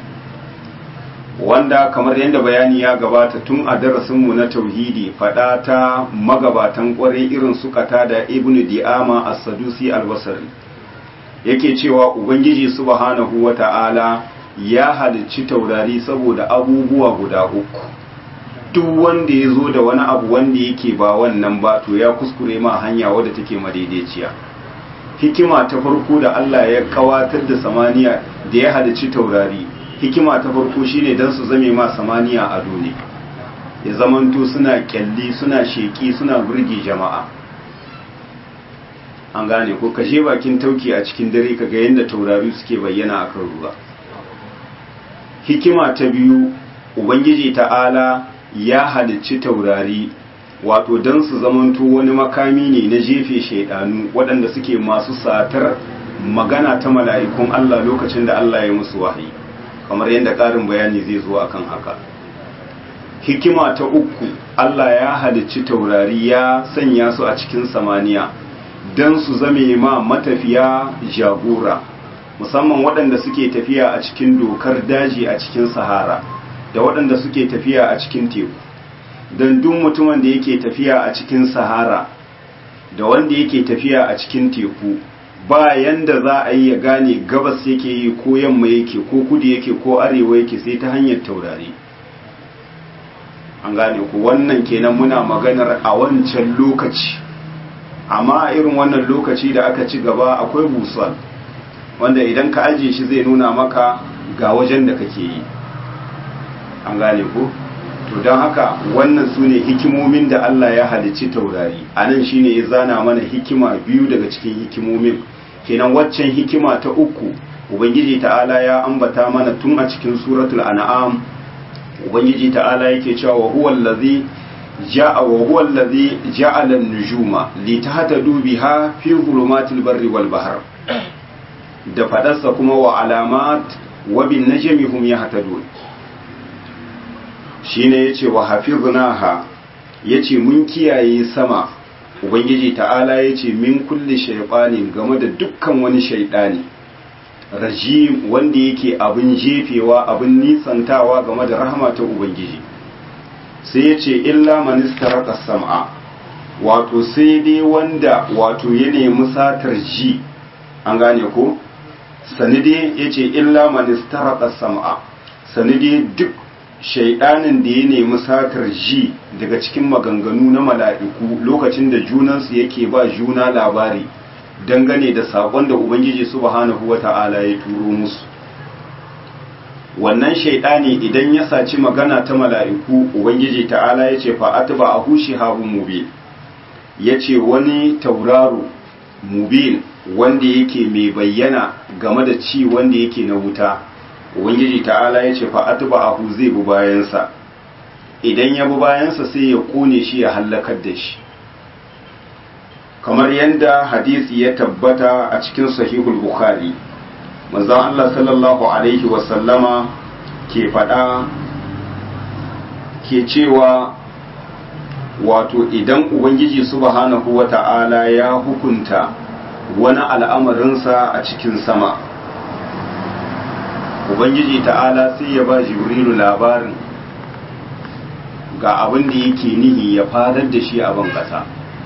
wanda kamar yadda bayani ya gabata tun a darasinmu na tauhidi fada ta magabatan kwarai irin su da ibnu di'ama as-sadusi al-basri yake cewa ubangiji subhanahu wata'ala ya halicci taurari saboda abubuwa guda uku duk wanda ya zo da wani abu wanda yake ba wannan ba to ya kuskure ma hanya wadda take madaidaiciya hikima ta farko da Allah ya kawatar da samaniya da ya halicci taurari hikima ta farko shine dan su zame ma samaniya a ne ya zamanto suna kyalli suna sheki suna burge jama'a an gane ko kashe bakin tauki a cikin dare kaga yadda taurari suke bayyana akan ruwa hikima ta biyu ubangiji ta'ala ya halicci taurari wato don su zamanto wani makami ne na jefe shaidanu waɗanda suke masu satar magana ta mala'ikun Allah lokacin da Allah ya musu wahayi kamar yadda ƙarin bayani zai zo akan haka hikima ta uku Allah ya halicci taurari ya sanya su a cikin samaniya don su zame ma matafiya jagora musamman waɗanda suke tafiya a cikin dokar daji a cikin sahara da waɗanda suke tafiya a cikin teku don duk mutumin da yake tafiya a cikin sahara da wanda yake tafiya a cikin teku ba yanda za a yi ya gane gabas yake yi ko yamma yake ko kudu yake ko arewa yake sai ta hanyar taurari an gane ku wannan kenan muna maganar a wancan lokaci amma irin wannan lokaci da aka ci gaba akwai busal wanda idan ka ajiye shi zai nuna maka ga wajen da kake yi an gane ku to don haka wannan su ne hikimomin da Allah ya halicci taurari a nan shi ne ya zana mana hikima biyu daga cikin hikimomin kenan waccan hikima ta uku ubangiji ta'ala ya ambata mana tun a cikin suratul an'am ubangiji ta'ala yake cewa wa huwa allazi ja'a wa huwa allazi ja'ala an-nujuma litahtadu biha fi dhulumatil barri wal bahr da fadarsa kuma wa alamat wa bin najmi hum yahtadun shine yace wa hafiznaha yace mun kiyaye sama ubangiji ta'ala yace min kulli shaytanin game da dukkan wani shaytani rajim wanda yake abin jefewa abin nisantawa game da rahama ta ubangiji sai yace illa man istaraka sam'a wato sai dai wanda wato ya nemi satar ji an gane ko sanide yace illa man istaraka sam'a sanide duk shaidanin da ya nemi satar ji daga cikin maganganu na mala'iku lokacin da junansu yake ba juna labari dangane da saƙon da ubangiji subhanahu wata'ala ya turo musu wannan shaidani idan ya saci magana ta mala'iku ubangiji ta'ala ya ce fa'atu ba a hushi habu mubin ya ce wani tauraro mubin wanda yake mai bayyana game da ci wanda yake na wuta ubangiji ta'ala ya ce fa'atu ba ahu zai bi bayansa idan ya bi bayansa sai ya kone shi ya hallakar da shi kamar yadda hadisi ya tabbata a cikin sahihul bukhari manzon Allah sallallahu alaihi wasallama ke faɗa ke cewa wato idan ubangiji subhanahu wa ta'ala ya hukunta wani al'amarinsa a cikin sama ubangiji ta'ala sai ya ba jibrilu labarin ga abin da yake nihi ya fadar da shi a ban kasa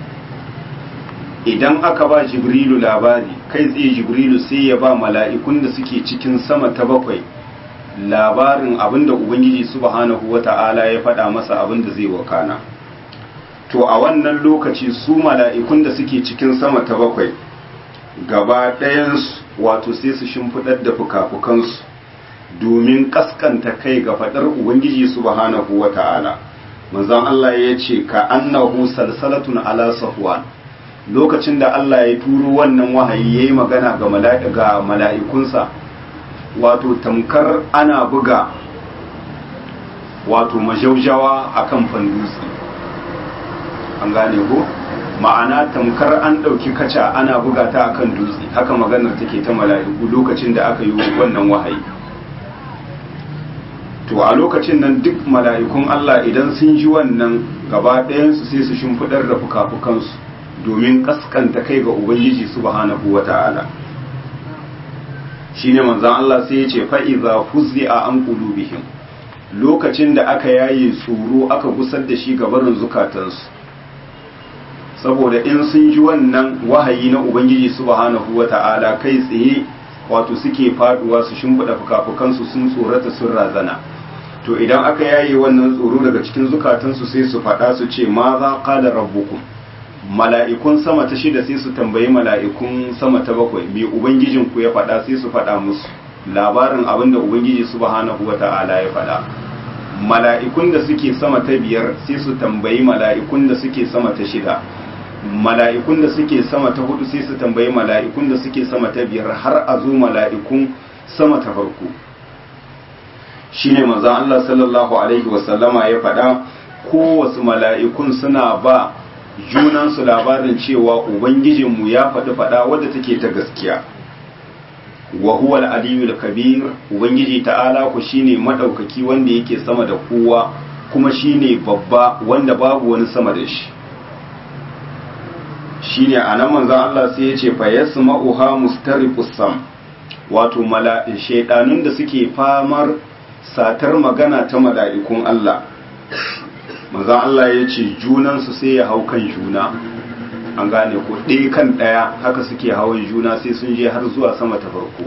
idan aka ba jibrilu labari kai tsaye jibrilu sai ya ba mala'ikun da suke cikin sama ta bakwai labarin abin da ubangiji subhanahu wa ta'ala ya faɗa masa abin da zai wakana to a wannan lokaci su mala'ikun da suke cikin sama ta bakwai gaba ɗayansu wato sai su shimfiɗar da fuka-fukansu domin kaskanta kai ga faɗar ubangiji subhanahu wa ta'ala manzon Allah ya ce ka annahu salsalatun ala safwan lokacin da Allah ya turo wannan wahayi yayi magana ga mala'ika mala'ikunsa wato tamkar ana buga wato majaujawa akan fandutsi an gane ko ma'ana tamkar an ɗauki kaca ana buga ta akan dutse haka maganar take ta mala'iku lokacin da aka yi wannan wahayi to a lokacin nan duk mala'ikun Allah idan sun ji wannan gaba ɗayansu sai su shimfiɗar da fuka-fukansu domin kaskanta kai ga Ubangiji subhanahu wa ta'ala shi ne manzan Allah sai ya ce fa'iza fuzzi a an ƙulubihim lokacin da aka yaye tsoro aka gusar da shi gabarin zukatansu saboda in sun ji wannan wahayi na Ubangiji subhanahu wa ta'ala kai tsaye wato suke faduwa su shimfiɗa fuka-fukansu sun tsorata sun razana to idan aka yaye wannan tsoro daga cikin zukatansu sai su faɗa su ce ma za qala rabbukum mala'ikun sama ta shida sai su tambayi mala'ikun sama ta bakwai me ubangijin ku ya faɗa sai su faɗa musu labarin abin da ubangiji subhanahu wata'ala ya faɗa mala'ikun da suke sama ta biyar sai su tambayi mala'ikun da suke sama ta shida mala'ikun da suke sama ta hudu sai su tambayi mala'ikun da suke sama ta biyar har a zo mala'ikun sama ta farko shine manzon Allah sallallahu alaihi wasallama ya faɗa kowasu mala'ikun suna ba junansu labarin cewa ubangijinmu ya faɗi faɗa wadda take ta gaskiya wa huwa al-aliyul kabir ubangiji ta'ala ku shine madaukaki wanda yake sama da kowa kuma shine babba wanda babu wani sama da shi shine anan manzon Allah sai ya ce fa yasma'uha mustariqus sam wato mala'in shaydanun da suke famar satar magana ta mala'ikun Allah manzon Allah ya ce junansu sai ya hau kan juna an gane ko ɗaya kan ɗaya haka suke hawan juna sai sun je har zuwa sama ta farko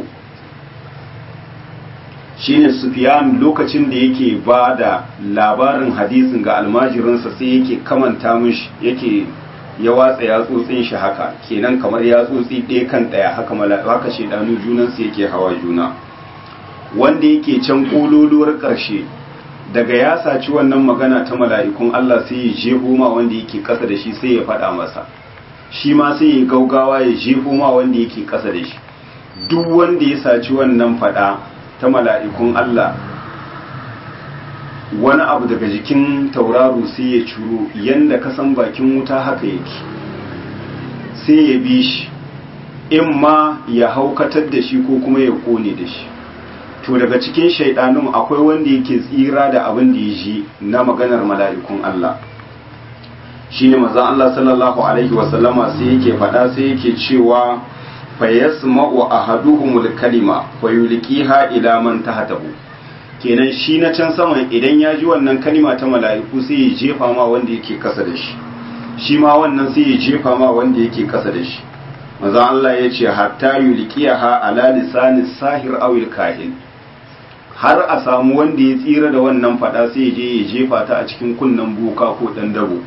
shine Sufyan lokacin da yake ba da labarin hadisin ga almajirinsa sai yake kamanta mishi yake ya watsa yatsotsin shi haka kenan kamar yatsotsi ɗaya kan ɗaya haka haka shedanu junansu yake hawa juna wanda yake can kololuwar ƙarshe daga ya saci wannan magana ta mala'ikun Allah sai ya jefo ma wanda yake ƙasa da shi sai ya faɗa masa shi ma sai ya gaugawa ya jefo ma wanda yake ƙasa da shi duk wanda ya saci wannan faɗa ta mala'ikun Allah wani abu daga jikin tauraro sai ya curo yanda ka san bakin wuta haka yake sai ya bi shi in ma ya haukatar da shi ko kuma ya kone da shi to daga cikin shaidanun akwai wanda yake tsira da abin da ya ji na maganar mala'ikun Allah shi ne mazan Allah sallallahu Alaihi wasallama sai yake faɗa sai yake cewa fa yasma'u ahaduhumul kalima fa yulqiha ila man tahtahu kenan shi na can saman idan ya ji wannan kalima ta mala'iku sai ya jefa ma wanda yake kasa da shi shi ma wannan sai ya jefa ma wanda yake kasa da shi maza Allah ya ce hatta yulqiha ala lisani sahir awil kahin har a samu wanda ya tsira da wannan fada sai ya je ya jefa ta a cikin kunnen boka ko dan dabo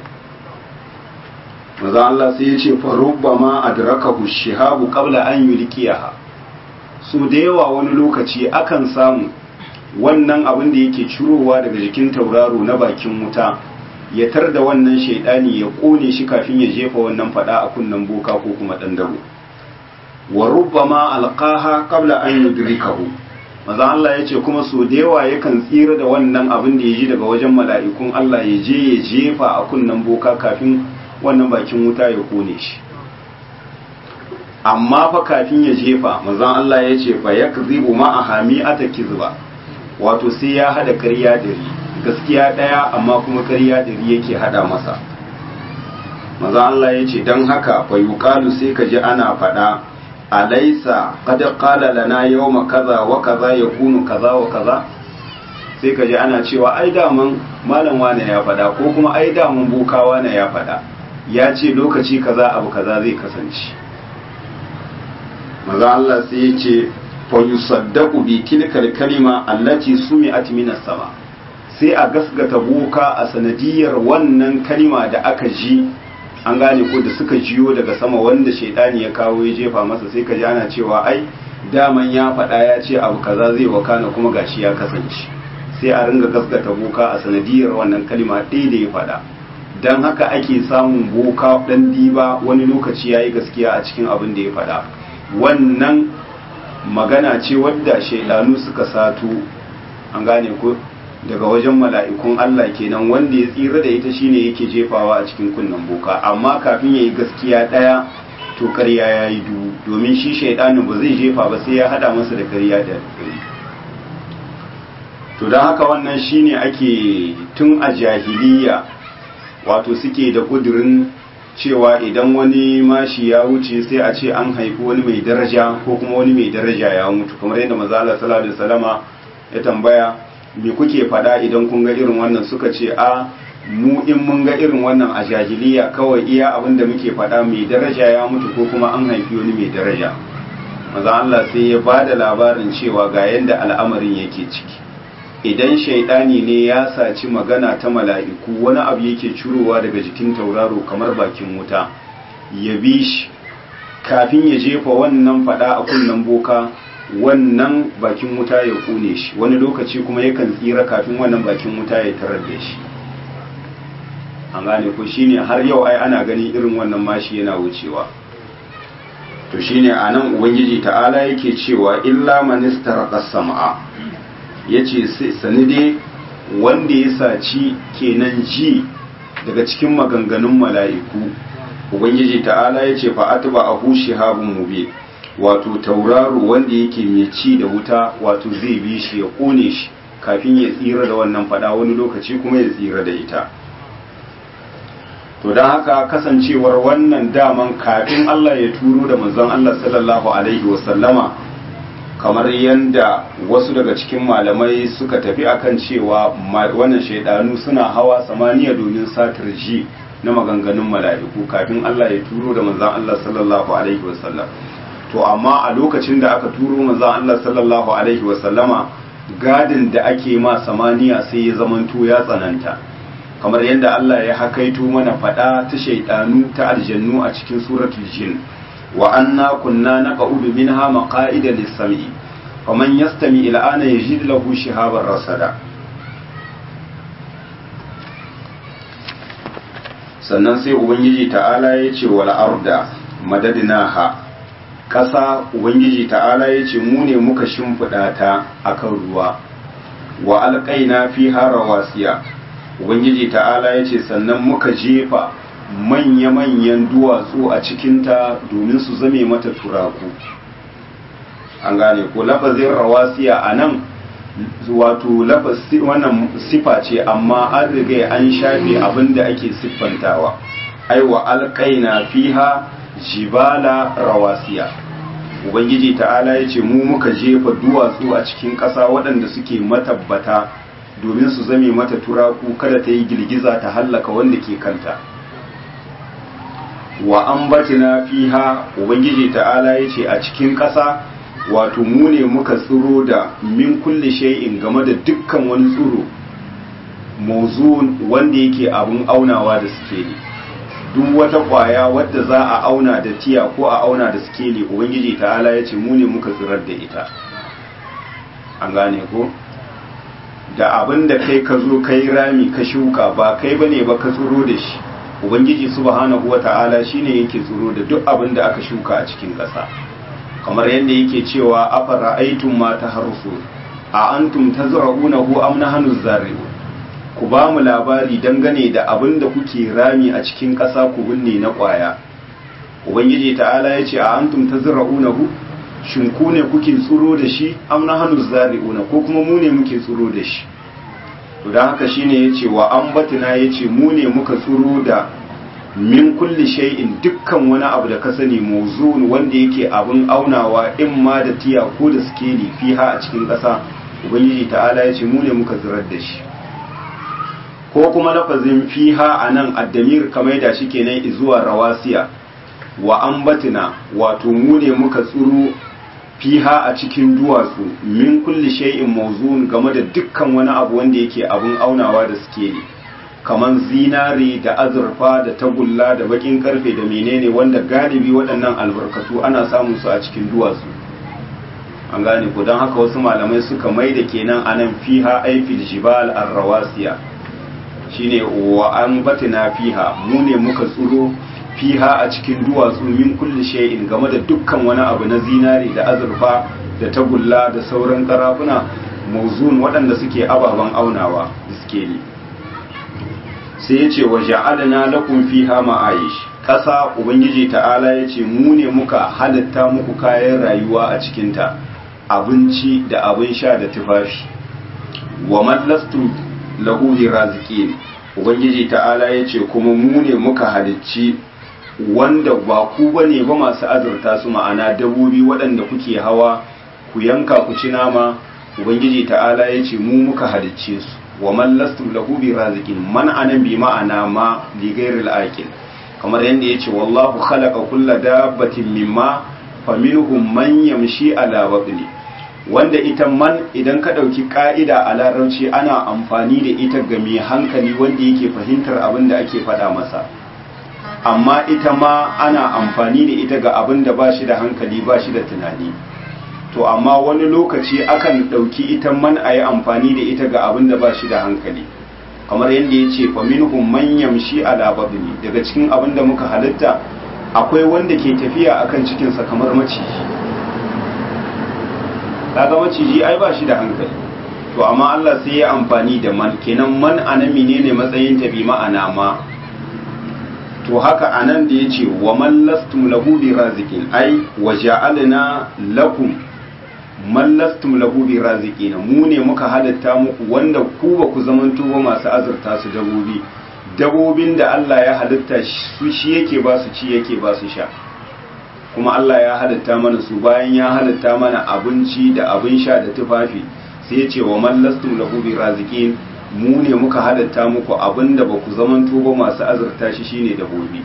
maza Allah sai ya ce fa rubbama adrakahu shihabu qabla an yulqiha so da yawa wani lokaci akan samu wannan abin da yake cirowa daga jikin tauraro na bakin wuta ya tar da wannan shaidani ya kone shi kafin ya jefa wannan fada a kunnen boka ko kuma dan dabo wa rubbama alqaha qabla an yudrikahu maza Allah yace kuma so da yawa yakan tsira da wannan abin da yaji daga wajen mala'ikun Allah ya je ya jefa a kunnen boka kafin wannan bakin wuta ya kone shi amma fa kafin ya jefa maza Allah yace fa yakzibu ma ahami atakizba wato sai ya hada ƙarya da ri gaskiya ɗaya amma kuma ƙarya da ri yake hada masa maza Allah ya ce don haka fa yuqalu sai ka ji ana faɗa alaisa qad qala lana yawma kaza wa kaza yakunu kaza wa kaza sai ka ji ana cewa ai daman malam wane ya faɗa ko kuma ai daman boka wane ya faɗa ya ce lokaci kaza abu kaza zai kasance maza Allah sai ya ce fayusaddaku bi tilkal kalima allati sumi'at minas sama sai a gasgata boka a sanadiyar wannan kalima da aka ji an gane ko da suka jiyo daga sama wanda shaidani ya kawo ya jefa masa sai ka ji ana cewa ai daman ya faɗa ya ce abu kaza zai wakana kuma gashi ya kasance sai a ringa gasgata boka a sanadiyar wannan kalima ɗaya da ya faɗa don haka ake samun boka ɗan diba wani lokaci ya yi gaskiya a cikin abin da ya faɗa wannan magana ce wadda shaidanu suka sato an gane ko daga wajen mala'ikun Allah kenan wanda ya tsira da ita shine yake jefawa a cikin kunnen boka amma kafin ya yi gaskiya ɗaya to ƙarya ya yi dubu domin shi shaidanin ba zai jefa ba sai ya hada masa da ƙarya da ƙari to don haka wannan shine ake tun a jahiliya wato suke da ƙudurin cewa idan wani mashi ya wuce sai a ce an haifi wani mai daraja ko kuma wani mai daraja ya mutu kamar yadda mazala sallallahu alaihi wasallama ya tambaya me kuke fada idan kun ga irin wannan suka ce a mu in mun ga irin wannan a jahiliya kawai iya abin da muke fada mai daraja ya mutu ko kuma an haifi wani mai daraja maza Allah sai ya ba da labarin cewa ga yadda al'amarin yake ciki idan shaidani ne ya saci magana ta mala'iku wani abu yake curowa daga jikin tauraro kamar bakin wuta ya bi shi kafin ya jefa wannan fada a kunnen boka wannan bakin wuta ya kone shi wani lokaci kuma yakan tsira kafin wannan bakin wuta ya tarar da shi an gane ko shine har yau ai ana gani irin wannan mashi yana wucewa to shine anan ubangiji ta'ala yake cewa illa man istaraqa sam'a yace sani dai wanda ya saci kenan ji daga cikin maganganun mala'iku ubangiji ta'ala yace fa atba ahu shihabun mubin wato tauraro wanda yake mai ci da wuta wato zai bi shi ya kone shi kafin ya tsira da wannan fada wani lokaci kuma ya tsira da ita to don haka kasancewar wannan daman kafin Allah ya turo da manzon Allah sallallahu alaihi wasallama kamar yadda wasu daga cikin malamai suka tafi akan cewa wannan shaidanu suna hawa samaniya domin satar ji na maganganun mala'iku kafin Allah ya turo da manzon Allah sallallahu alaihi wasallam to amma a lokacin da aka turo manzon Allah sallallahu alaihi wasallama gadin da ake ma samaniya sai ya zamanto ya tsananta kamar yadda Allah ya hakaito mana fada ta shaidanu ta aljannu a cikin suratul jin wa anna kunna naq'udu minha maqa'ida lis-sam'i faman yastami ila ana yajid lahu shihaban rasada sannan sai ubangiji ta'ala ya ce wal arda madadnaha ƙasa ubangiji ta'ala ya ce mu ne muka shimfiɗa ta akan ruwa wa alƙaina fi rawasiya ubangiji ta'ala ya ce sannan muka jefa manya-manyan duwatsu a cikinta domin su zame mata turaku an gane ko lafazin rawasiya a nan wato wannan sifa ce amma an riga an shafe abin da ake siffantawa aiwa alƙaina fiha jibala rawasiya ubangiji ta'ala ya ce mu muka jefa duwatsu a cikin ƙasa waɗanda suke matabbata domin su zame mata turaku kada ta yi girgiza ta hallaka wanda ke kanta wa ambatina fiha ubangiji ta'ala ya ce a cikin ƙasa wato mu ne muka tsiro da min kulli shay'in game da dukkan wani tsiro mawzun wanda yake abun aunawa da sikeli duk wata kwaya wadda za a auna da tiya ko a auna da sikeli ubangiji ta'ala ya ce mu ne muka tsirar da ita an gane ko da abin da kai ka zo kai rami ka shuka ba kai bane ba ka tsiro da shi ubangiji subhanahu wata'ala shine yake tsiro da duk abin da aka shuka a cikin ƙasa kamar yadda yake cewa afara aitum ma taharsu a antum tazra'unahu am nahnu zari'un ku ba mu labari dangane da abin da kuke rami a cikin ƙasa ku binne na ƙwaya ubangiji ta'ala ya ce a antum tazra'unahu shin ku ne kuke tsiro da shi am nahnu zari'una ko kuma mu ne muke tsiro da shi to dan haka shine yace wa ambatina yace mu ne muka tsiro da min kulli shay'in dukkan wani abu da ka sani mawzun wanda yake abun aunawa in ma da tiya ko da skeli fiha a cikin ƙasa ubangiji ta'ala yace mu ne muka zirar da shi ko kuma lafazin fiha anan addamir kamar da shi kenan zuwa rawasiya wa ambatina wato mu ne muka tsuro fiha a cikin duwatsu min kulli shay'in mawzun game da dukkan wani abu wanda yake abun aunawa da skeli kaman zinare da azurfa da tagulla da bakin karfe da menene wanda galibi waɗannan albarkatu ana samun su a cikin duwatsu an gane ku don haka wasu malamai suka mai da kenan anan fiha aifil jibal arrawasiya shine wa an batina fiha mu ne muka tsuro fiha a cikin duwatsu min kulli shay'in game da dukkan wani abu na zinare da azurfa da tagulla da sauran karafuna mawzun waɗanda suke ababen aunawa iskeli sai ya ce wa ja'alna lakum fiha ma'ayish ƙasa ubangiji ta'ala ya ce mu ne muka halitta muku kayan rayuwa a cikinta abinci da abin sha da tufafi wa mallastu lahu raziqin ubangiji ta'ala ya ce kuma mu ne muka halicci wanda ba ku bane ba masu azurta su ma'ana dabobi waɗanda kuke hawa ku yanka ku ci nama ubangiji ta'ala ya ce mu muka halicce su wa man lastum lahu bi raziqin man anan bi ma'ana ma li ghairil aqil kamar yanda yace wallahu khalaqa kulla dabbatin mimma faminhum man yamshi ala batni wanda ita man idan ka dauki ka'ida a larabci ana amfani da ita ga mai hankali wanda yake fahimtar abin da ake faɗa masa amma ita ma ana amfani da ita ga abin da ba shi da hankali ba shi da tunani to amma wani lokaci akan ɗauki ita man a yi amfani da ita ga abin da ba shi da hankali kamar yadda ya ce faminhum man yamshi ala babni daga cikin abin da muka halitta akwai wanda ke tafiya akan cikinsa kamar maciji kaga maciji ai ba shi da hankali to amma Allah sai ya amfani da man kenan man anami ne ne matsayin ta bi ma'ana ma to haka anan da yace wa man lastum lahu bi raziqin ai wa ja'alna lakum man lastum lahu bi raziqin mu ne muka halatta muku wanda ku ba ku zamanto ba masu azurta su dabobi dabobin da Allah ya halitta su shi yake ba su ci yake ba su sha kuma Allah ya halitta mana su bayan ya halitta mana abinci da abin sha da tufafi sai ya ce wa man lastum lahu bi raziqin mu ne muka halatta muku abinda ba ku zamanto ba masu azurta shi shine dabobi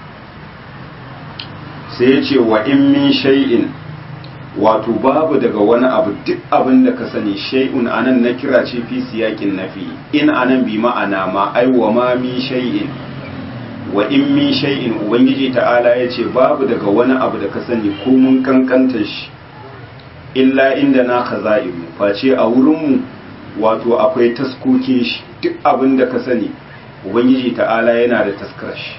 sai ya ce wa in min shay'in wato babu daga wani abu duk abin da ka sani shay'un anan na kira ce fi siyakin nafi in anan bi ma'ana ma ai wa ma min shay'in wa in min shay'in ubangiji ta'ala ya ce babu daga wani abu da ka sani ko mun kankanta shi illa inda na khaza'in face a wurinmu wato akwai taskokin shi duk abin da ka sani ubangiji ta'ala yana da taskar shi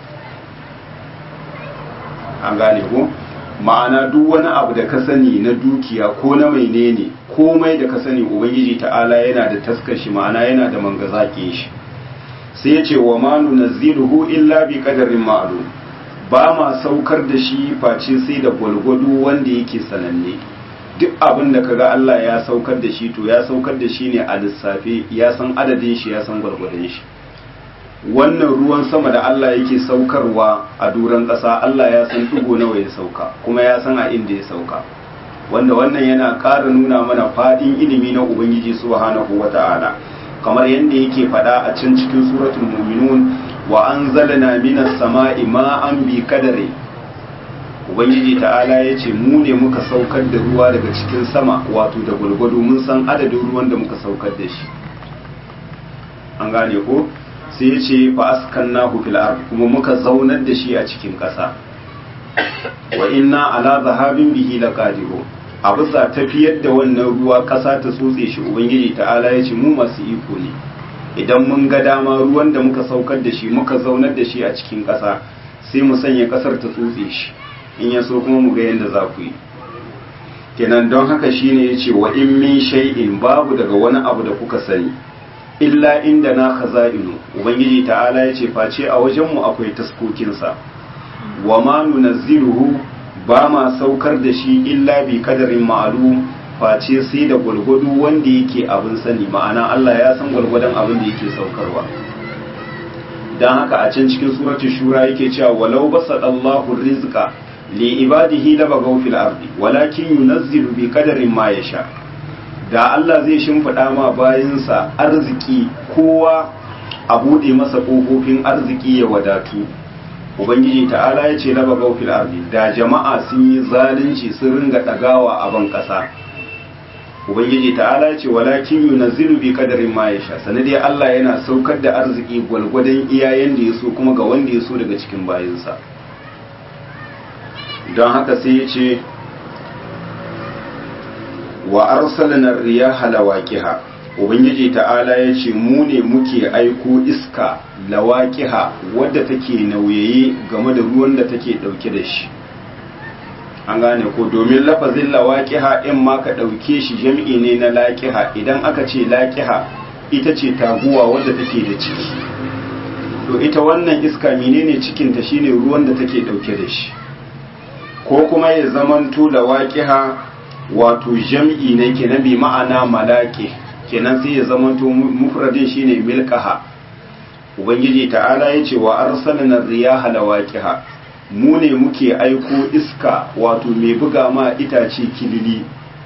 an gane ko ma'ana duk wani abu da ka sani na dukiya ko na mai ne komai da ka sani ubangiji ta'ala yana da taskar shi ma'ana yana da mangazaƙin shi sai ya ce wa ma nunazziluhu illa bi qadarin ma'lum ba ma saukar da shi face sai da gwalgwado wanda yake sananne duk abin da kaga Allah ya saukar da shi to ya saukar da shi ne a lissafe ya san adadin shi ya san gwalgwadon shi wannan ruwan sama da Allah yake saukarwa a duran ƙasa Allah ya san ɗigo nawa ya sauka kuma ya san a inda ya sauka wanda wannan yana ƙara nuna mana faɗin ilimi na Ubangiji subhanahu wa ta'ala kamar yadda yake faɗa a can cikin suratul mu'minun wa anzalna minas sama'i ma'an bi kadari Ubangiji ta'ala ya ce mu ne muka saukar da ruwa daga cikin sama wato da gwargwado mun san adadin ruwan da muka saukar da shi an gane ko sai ya ce fa askannahu fil ard kuma muka zaunar da shi a cikin ƙasa wa inna ala zahabin bihi laqadiru a bisa tafiyar da wannan ruwa ƙasa ta tsotse shi ubangiji ta'ala ya ce mu masu iko ne idan mun ga dama ruwan da muka saukar da shi muka zaunar da shi a cikin ƙasa sai mu sanya ƙasar ta tsotse shi in ya so kuma mu ga yadda za ku yi kenan don haka shine ya ce wa in min shay'in babu daga wani abu da kuka sani illa inda na khaza'inu ubangiji ta'ala ya ce face a wajenmu akwai taskokinsa wa ma nunazziluhu ba ma saukar da shi illa bi kadarin ma'lum face sai da gwalgwado wanda yake abin sani ma'ana Allah ya san gwalgwadon abin da yake saukarwa dan haka a can cikin suratul shura yake cewa walau basadallahu rizqa li ibadihi labagaw fil ardi walakin yunazzilu bi kadarin ma yasha da Allah zai shimfiɗa ma bayansa arziki kowa a buɗe masa ƙofofin arziki ya wadatu ubangiji ta'ala ya ce laba gaufil ardi da jama'a sun yi zalunci sun ringa ɗagawa a ban ƙasa ubangiji ta'ala ya ce walakin yunazzilu bi qadarin ma yasha sanadai Allah yana saukar da arziki gwalgwadon iyayen da ya so kuma ga wanda ya so daga cikin bayansa don haka sai ya ce wa arsalna riyaha lawaqiha ubangiji ta'ala ya ce mu ne muke aiko iska lawaqiha wadda take nauyaye game da ruwan da take dauke da shi an gane ko domin lafazin lawaqiha in ma ka dauke shi jami'i ne na laqiha idan aka ce laqiha ita ce taguwa wadda take da ciki to ita wannan iska menene cikin ta shine ruwan da take dauke da shi ko kuma ya zamanto lawaqiha wato jam'i ne kenan bi ma'ana malaki kenan sai ya zamanto mufradin shine milkaha ubangiji ta'ala ya ce wa arsalna riyaha lawaqiha mu ne muke aiko iska wato mai buga ma itace kilili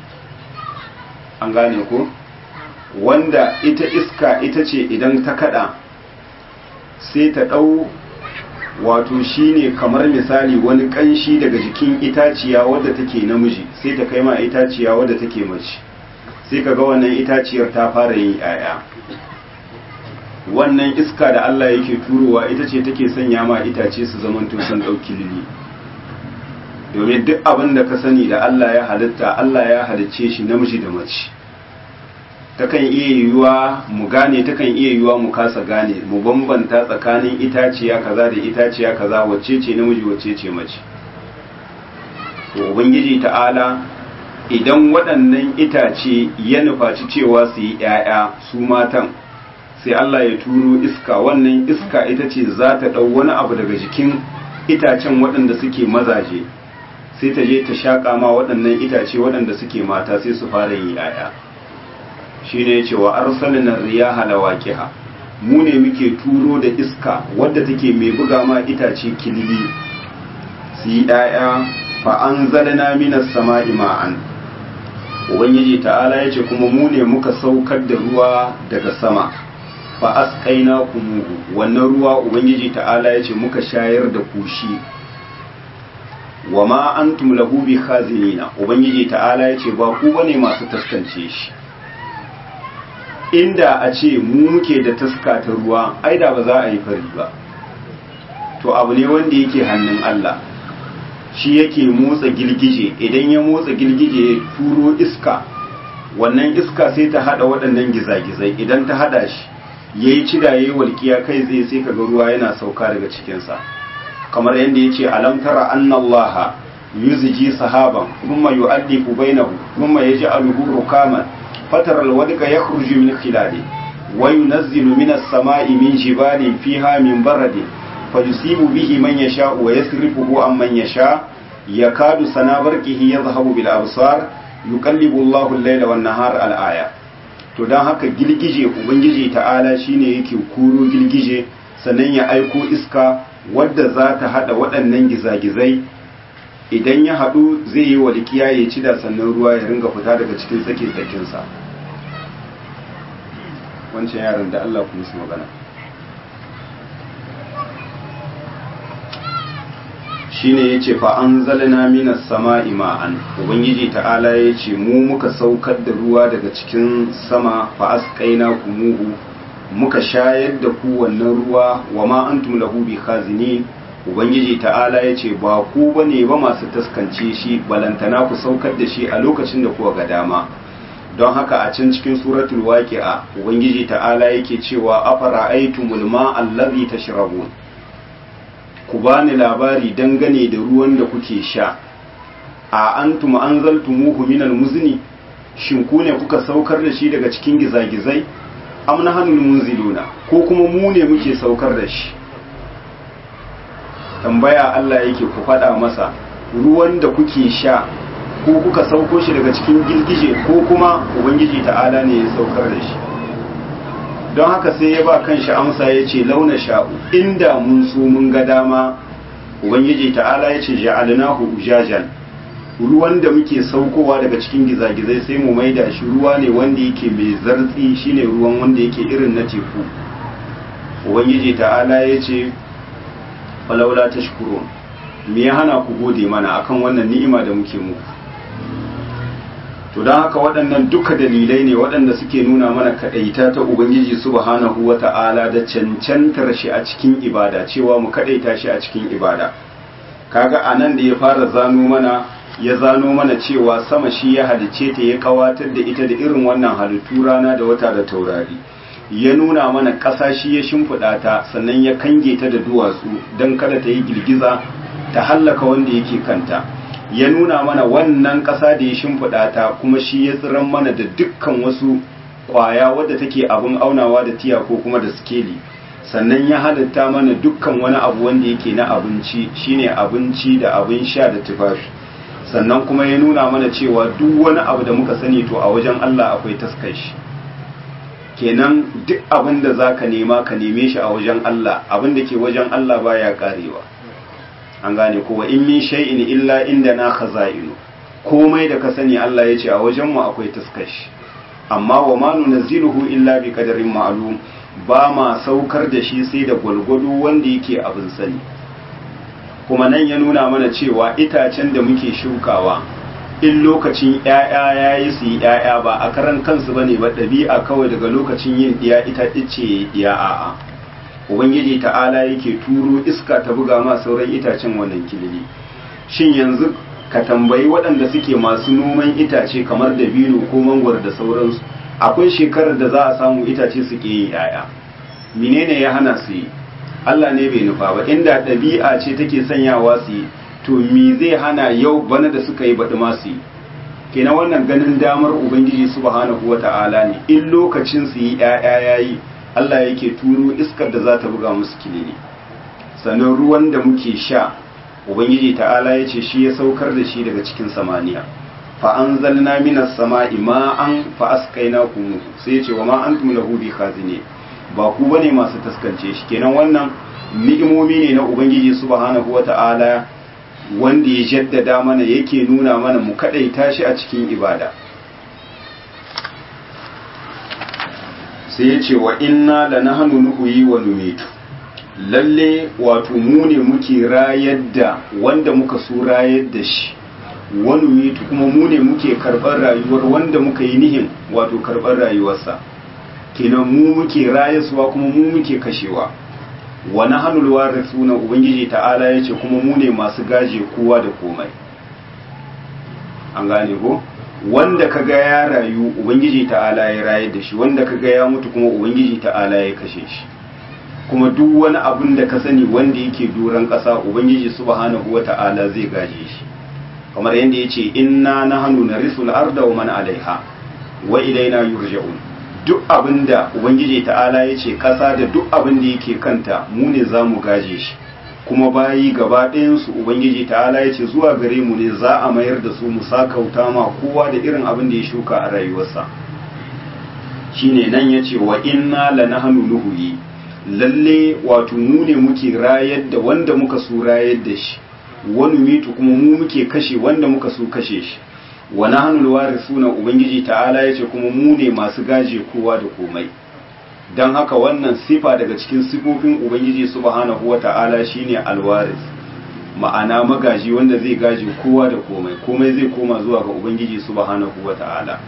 an gane ko wanda ita iska ita ce idan ta kada sai ta dau wato shine kamar misali wani kanshi daga jikin itaciya wadda take namiji sai ta kai ma itaciya wadda take mace sai kaga wannan itaciyar ta fara yin yaya wannan iska da Allah yake turowa ita ce take sanya ma itace su zaman san dauki lili domin duk abin da ka sani da Allah ya halitta Allah ya halicce shi namiji da mace takan iya yiwuwa mu gane takan iya yiwuwa mu kasa gane mu bambanta tsakanin itaciya kaza da itaciya kaza wacce ce namiji wacce ce mace to ubangiji ta'ala idan waɗannan itace ya nufaci cewa su yi ‘ya'ya su matan sai Allah ya turo iska wannan iska ita ce za ta ɗau wani abu daga jikin itacen waɗanda suke mazaje sai ta je ta shaƙa ma waɗannan itace waɗanda suke mata sai su fara yin ‘ya'ya shi ne cewa arsalina riyaha lawaqiha mu ne muke turo da iska wadda take mai buga ma itace kilili su yi ɗaya fa anzalna minas sama'i ma'an ubangiji ta'ala yace kuma mu ne muka saukar da ruwa daga sama fa asqaina kumuhu wannan ruwa ubangiji ta'ala yace muka shayar da kushi wa ma antum lahu bi khazinina ubangiji ta'ala yace ba ku bane masu taskance shi inda a ce mu muke da taska ta ruwa ai da ba za a yi fari ba to abu ne wanda yake hannun Allah shi yake motsa girgije idan ya motsa girgije ya turo iska wannan iska sai ta hada waɗannan gizagizai idan ta hada shi yayi cida yayi walkiya kai tsaye sai kaga ruwa yana sauka daga cikin sa kamar yadda yace alam tara anna allaha yuzji sahaban thumma yu'allifu bainahu thumma yaj'aluhu rukaman fatara alwadqa yakhruju min khilali wa yunazzilu minas sama'i min jibalin fiha min baradin fayusibu bihi man yasha'u wa yasrifuhu amman yasha yakadu sana barqihi yadhhabu bil absar yuqallibu Allahu al-layla wan nahara al-aya to dan haka gilgije ubangiji ta'ala shine yake kuro gilgije sannan ya aiko iska wadda za ta hada waɗannan gizagizai idan ya haɗu zai yi walƙiya ya ci da sannan ruwa ya ringa fita daga cikin tsake tsakinsa wancan yaran da Allah kuma su magana shine yace fa anzalna minas sama'i ma'an ubangiji ta'ala yace mu muka saukar da ruwa daga cikin sama fa asqaina kumuhu muka shayar da ku wannan ruwa wa ma antum lahu bi khazinin ubangiji ta'ala yace ba ku bane ba masu taskance shi balantana ku saukar da shi a lokacin da kuka ga dama don haka a can cikin suratul waqi'a ubangiji ta'ala yake cewa afara aitumul ma'a allazi tashrabun ku bani labari dangane da ruwan da kuke sha a antum anzaltumuhu minal muzni shin ku ne kuka saukar da shi daga cikin gizagizai am nahnul munziluna ko kuma mu ne muke saukar da shi tambaya Allah yake ku faɗa masa ruwan da kuke sha ko kuka sauko shi daga cikin girgije ko kuma ubangiji ta'ala ne ya saukar da shi don haka sai ya ba kanshi amsa ya ce launa sha'u inda mun so mun ga dama ubangiji ta'ala ya ce ja'alnahu ujajan ruwan da muke saukowa daga cikin gizagizai sai mu maida shi ruwa ne wanda yake mai zartsi shine ruwan wanda yake irin na teku ubangiji ta'ala ya ce falaula tashkurun me ya hana ku gode mana akan wannan ni'ima da muke muku to don haka waɗannan duka dalilai ne waɗanda suke nuna mana kaɗaita ta ubangiji subhanahu wa ta'ala da cancantar shi a cikin ibada cewa mu kaɗaita shi a cikin ibada kaga a nan da ya fara zano mana ya zano mana cewa sama shi ya halice ta ya kawatar da ita da irin wannan halittu rana da wata da taurari ya nuna mana ƙasa shi ya shimfiɗa ta sannan ya kange ta da duwatsu don kada ta yi girgiza ta hallaka wanda yake kanta ya nuna mana wannan ƙasa da ya shimfiɗa ta kuma shi ya tsiran mana da dukkan wasu ƙwaya wadda take abin aunawa da tiya ko kuma da skeli sannan ya halitta mana dukkan wani abu wanda yake na abinci shine abinci da abin sha da tufafi sannan kuma ya nuna mana cewa duk wani abu da muka sani to a wajen Allah akwai taskar shi kenan duk abin da za ka nema ka neme shi a wajen Allah abin da ke wajen Allah baya karewa an gane kowa in min shay'in illa inda na khaza'inu komai da ka sani Allah ya ce a wajenmu akwai taskashi amma wa ma nunazziluhu illa bi qadarin ma'lum ba ma saukar da shi sai da gwalgwado wanda yake abin sani kuma nan ya nuna mana cewa itacen da muke shukawa in lokacin ‘ya'ya ya yi su yi ‘ya'ya ba a karan kansu ba ne ba ɗabi'a kawai daga lokacin yin ɗiya ita ice ɗiya a'a ubangiji ta'ala yake turo iska ta buga ma sauran itacen wannan kilili shin yanzu ka tambayi waɗanda suke masu noman itace kamar dabino ko mangwar da sauransu akwai shekarar da za a samu itace su ke yin ‘ya'ya menene ya hana su yi Allah ne bai nufa ba inda ɗabi'a ce take sanyawa su yi to me zai hana yau bana da suka yi baɗi masu yi kenan wannan ganin damar ubangiji subhanahu wata'ala ne in lokacin su yi ƴaƴa yayi Allah yake turo iskar da za ta buga musu kilini sannan ruwan da muke sha ubangiji ta'ala ya ce shi ya saukar da shi daga cikin samaniya fa anzalna minas sama'i ma'an fa asqaynakum sai ya ce wa ma antum lahu bi khazine ba ku bane masu taskance shi kenan wannan ni'imomi ne na ubangiji subhanahu wata'ala wanda ya jaddada mana yake nuna mana mu kadaita shi a cikin ibada sai ya ce wa inna la nahnu nuhyi wa numitu lalle wato mu ne muke rayar da wanda muka so rayar da shi wa numitu kuma mu ne muke karɓar rayuwar wanda muka yi nihin wato karɓar rayuwarsa kenan mu muke rayaswa kuma mu muke kashewa wa nahnu warithuna ubangiji ta'ala yace kuma mu ne masu gaje kowa da komai an gane ko wanda kaga ya rayu ubangiji ta'ala ya rayar da shi wanda kaga ya mutu kuma ubangiji ta'ala ya kashe shi kuma duk wani abun da ka sani wanda yake doron ƙasa ubangiji subhanahu wata'ala zai gaje shi kamar yadda ya ce inna nahnu narisul arda wa man alaiha wa ilaina yurja'un duk abin da ubangiji ta'ala ya ce ƙasa da duk abin da yake kanta mu ne za mu gaje shi kuma bayi gaba ɗayansu ubangiji ta'ala ya ce zuwa gare mu ne za a mayar da su mu sakauta ma kowa da irin abin da ya shuka a rayuwarsa shine nan ya ce wa inna la nahnu nuhyi lalle wato mu ne muke rayar da wanda muka so rayar da shi wani mitu kuma mu muke kashe wanda muka so kashe shi wa nahnu alwarisuna ubangiji ta'ala yace kuma mu ne masu gaje kowa da komai dan haka wannan sifa daga cikin sifofin ubangiji subhanahu wata'ala shine alwaris ma'ana magaji wanda zai gaje kowa da komai komai zai koma zuwa ga ubangiji subhanahu wata'ala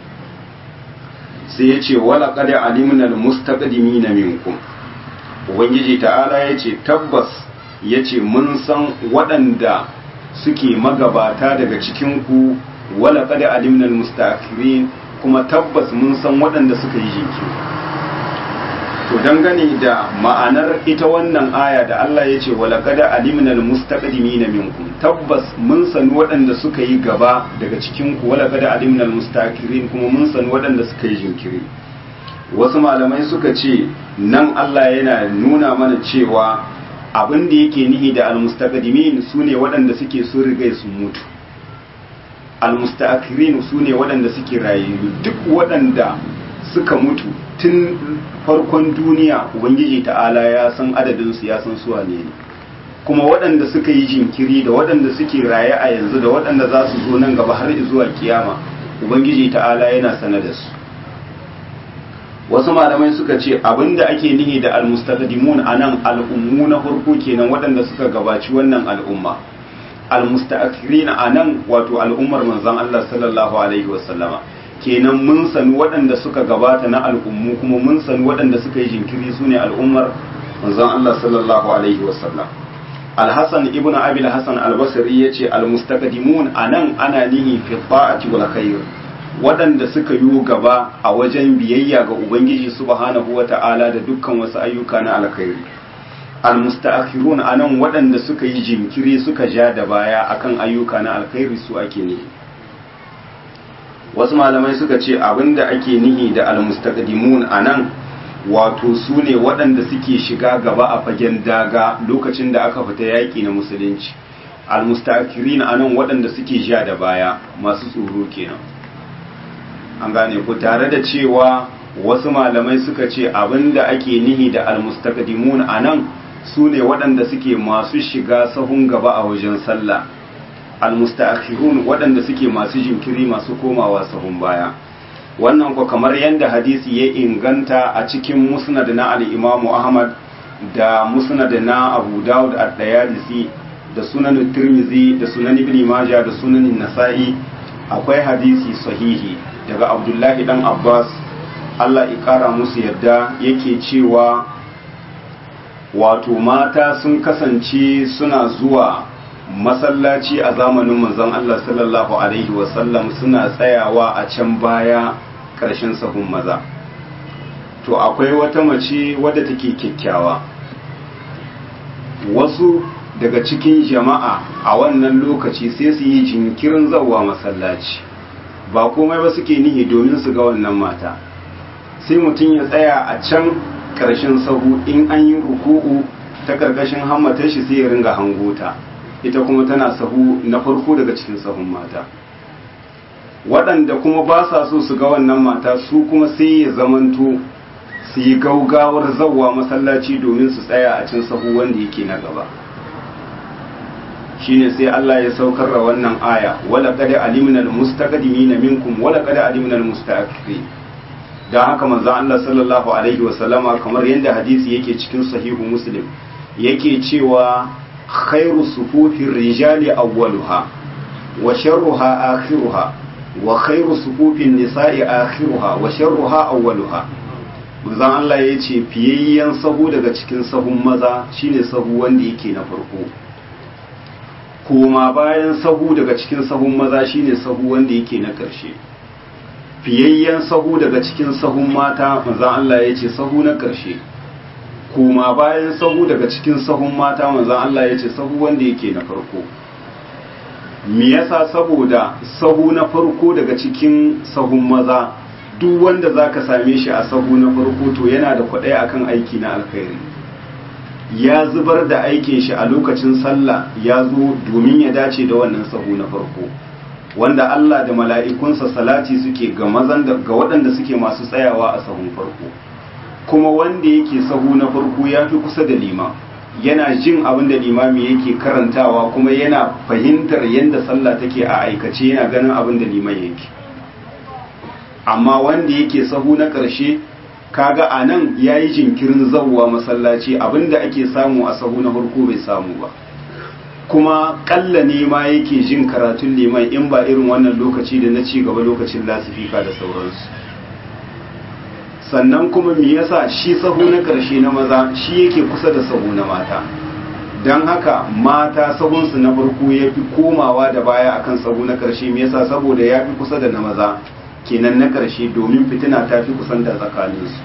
sai yace wala qad alimna almustaqdimina minkum ubangiji ta'ala yace tabbas yace mun san waɗanda suke magabata daga cikin ku wala qad alimna almustaakhirin kuma tabbas mun san waɗanda suka yi jinkiri to dangane da ma'anar ita wannan aya da Allah ya ce wala qad alimna almustaqdimina minkum tabbas mun san waɗanda suka yi gaba daga cikin ku wala qad alimna almustaakhirin kuma mun san waɗanda suka yi jinkiri wasu malamai suka ce nan Allah yana nuna mana cewa abin da yake nihi da almustaqdimin sune waɗanda suke sun riga su mutu almustakirin su ne waɗanda suke rayayyu duk waɗanda suka mutu tun farkon duniya ubangiji ta'ala ya san adadinsu ya san suwa ne kuma waɗanda suka yi jinkiri da waɗanda suke raye a yanzu da waɗanda za su zo nan gaba har zuwa kiyama ubangiji ta'ala yana sana da su wasu malamai suka ce abinda ake nihi da almustaqdimun anan al'ummu na farko kenan waɗanda suka gabaci wannan al'umma almusta'akhirin anan wato al'ummar manzon Allah sallallahu alaihi wasallama kenan mun sani waɗanda suka gabata na al'ummu kuma mun sani waɗanda suka yi jinkiri sune al'ummar manzon Allah sallallahu alaihi wasallam Al-Hasan ibn Abi al-Hasan al-Basri yace al-mustaqdimun anan ana nihi fi ta'ati wal khair waɗanda suka yi gaba a wajen biyayya ga Ubangiji subhanahu wata'ala da dukkan wasu ayyuka na alkhairi almusta'khirun anan waɗanda suka yi jinkiri suka ja da baya akan ayyuka na alkhairi su ake nihi wasu malamai suka ce abinda ake nihi da almustaqdimun anan wato su ne waɗanda suke shiga gaba a fagen daga lokacin da aka fita yaƙi na musulunci almusta'khirin anan waɗanda suke ja da baya masu tsoro kenan an gane ku tare da cewa wasu malamai suka ce abinda ake nihi da almustaqdimun anan su ne waɗanda suke masu shiga sahun gaba a wajen sallah almusta'khirun waɗanda suke masu jinkiri masu komawa sahun baya wannan ko kamar yadda hadisi ya inganta a cikin musnad na al-Imam Ahmad da musnad na Abu Dawud ad-Dayalisi da sunan Tirmidhi da sunan Ibn Majah da sunan Nasa'i akwai hadisi sahihi daga Abdullahi dan Abbas Allah ya kara musu yadda yake cewa wato mata sun kasance suna zuwa masallaci a zamanin manzon Allah sallallahu alaihi wasallam suna tsayawa a can baya ƙarshen sahun maza to akwai wata mace wadda take kyakkyawa wasu daga cikin jama'a a wannan lokaci sai su yi jinkirin zawa masallaci ba komai ba suke nihi domin su ga wannan mata sai mutum ya tsaya a can ƙarshen sahu in an yi ruku'u ta ƙarƙashin hammatar shi sai ya ringa hangota ita kuma tana sahu na farko daga cikin sahun mata waɗanda kuma ba sa so su ga wannan mata su kuma sai ya zamanto su yi gaugawar zawwa masallaci domin su tsaya a cin sahu wanda yake na gaba shine sai Allah ya saukar da wannan aya wala qad alimna almustaqdimina minkum wala qad alimna almustaakhirin dan haka manzo Allah sallallahu alaihi wa sallama kamar yadda hadisi yake cikin sahihu muslim yake cewa khairu sufufin rijali awwaluha wa sharruha akhiruha wa khairu sufufin nisa'i akhiruha wa sharruha awwaluha manzon Allah ya ce fiyayyen sahu daga cikin sahun maza shine sahu wanda yake na farko koma bayan sahu daga cikin sahun maza shine sahu wanda yake na ƙarshe fiyayyen sahu daga cikin sahun mata manzan Allah ya ce sahu na ƙarshe koma bayan sahu daga cikin sahun mata manzan Allah ya ce sahu wanda yake na farko me yasa saboda sahu na farko daga cikin sahun maza duk wanda zaka same shi a sahu na farko to yana da kwaɗayi akan aiki na alkhairi ya zubar da aikin shi a lokacin sallah ya zo domin ya dace da wannan sahu na farko wanda Allah da mala'ikunsa salati suke ga mazan da ga waɗanda suke masu tsayawa a sahun farko kuma wanda yake sahu na farko ya fi kusa da lima yana jin abin da limami yake karantawa kuma yana fahimtar yadda sallah take a aikace yana ganin abin da liman yake amma wanda yake sahu na ƙarshe kaga a nan ya yi jinkirin zauwa masallaci abinda ake samu a sahu na farko bai samu ba kuma ƙalla ne ma yake jin karatun liman in ba irin wannan lokaci da na ci gaba lokacin lasifika da sauransu sannan kuma me yasa shi sahu na ƙarshe na maza shi yake kusa da sahu na mata don haka mata sahunsu na farko ya fi komawa da baya akan sahu na ƙarshe me yasa saboda ya fi kusa da na maza kenan na ƙarshe domin fitina ta fi kusanta tsakaninsu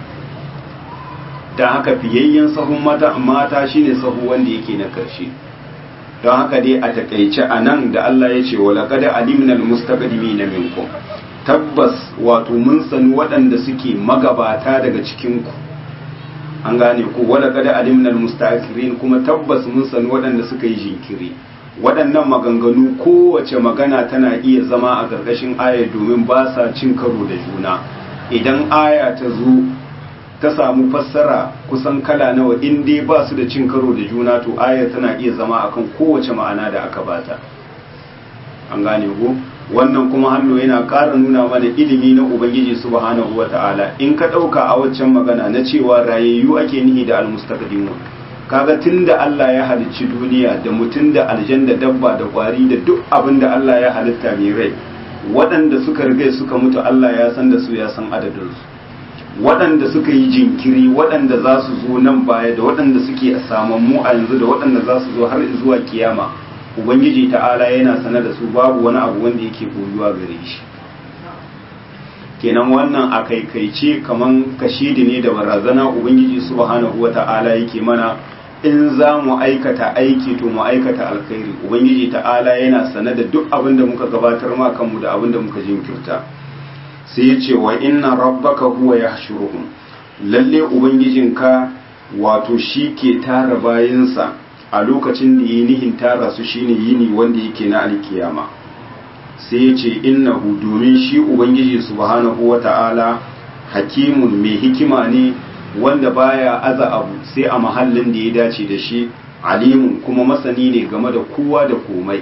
don haka fiyayyen sahun mata mata shine sahu wanda yake na ƙarshe don haka dai a takaice a nan da Allah ya ce wala kada alimnal mustaqdimi na minkum tabbas wato mun sani waɗanda suke magabata daga cikinku an gane ku wala kada alimnal mustaqirin kuma tabbas mun sani waɗanda suka yi jinkiri waɗannan maganganu kowace magana tana iya zama a ƙarƙashin aya domin ba sa cin karo da juna idan aya ta zo ta samu fassara kusan kala nawa in dai ba su da cin karo da juna to aya tana iya zama akan kowace ma'ana da aka bata an gane ko wannan kuma hannu yana ƙara nuna mana ilimi na ubangiji subhanahu wata'ala in ka ɗauka a waccan magana na cewa rayayyu ake nihi da almustaqdimun kaga tunda Allah ya halicci duniya da mutum da aljan da dabba da kwari da duk abin da Allah ya halitta mai rai waɗanda suka riga suka mutu Allah ya san da su ya san adadin su waɗanda suka yi jinkiri waɗanda za su zo nan baya da waɗanda suke samammu a yanzu da waɗanda za su zo har zuwa kiyama ubangiji ta'ala yana sane da su babu wani abu wanda yake koyuwa gare shi kenan wannan a kaikaice kaman kashidi ne da barazana ubangiji subhanahu wata'ala yake mana in za mu aikata aiki to mu aikata alkhairi ubangiji ta'ala yana sane da duk abin da muka gabatar ma kanmu da abin da muka jinkirta sai ya ce wa inna rabbaka huwa yahshuruhum lalle ubangijinka wato shi ke tara bayansa a lokacin da yi nihin tara su shine yini wanda yake na alkiyama sai ya ce innahu domin shi ubangiji subhanahu wata'ala hakimun mai hikima ne wanda baya aza abu sai a mahallin da ya dace da shi alimun kuma masani ne game da kowa da komai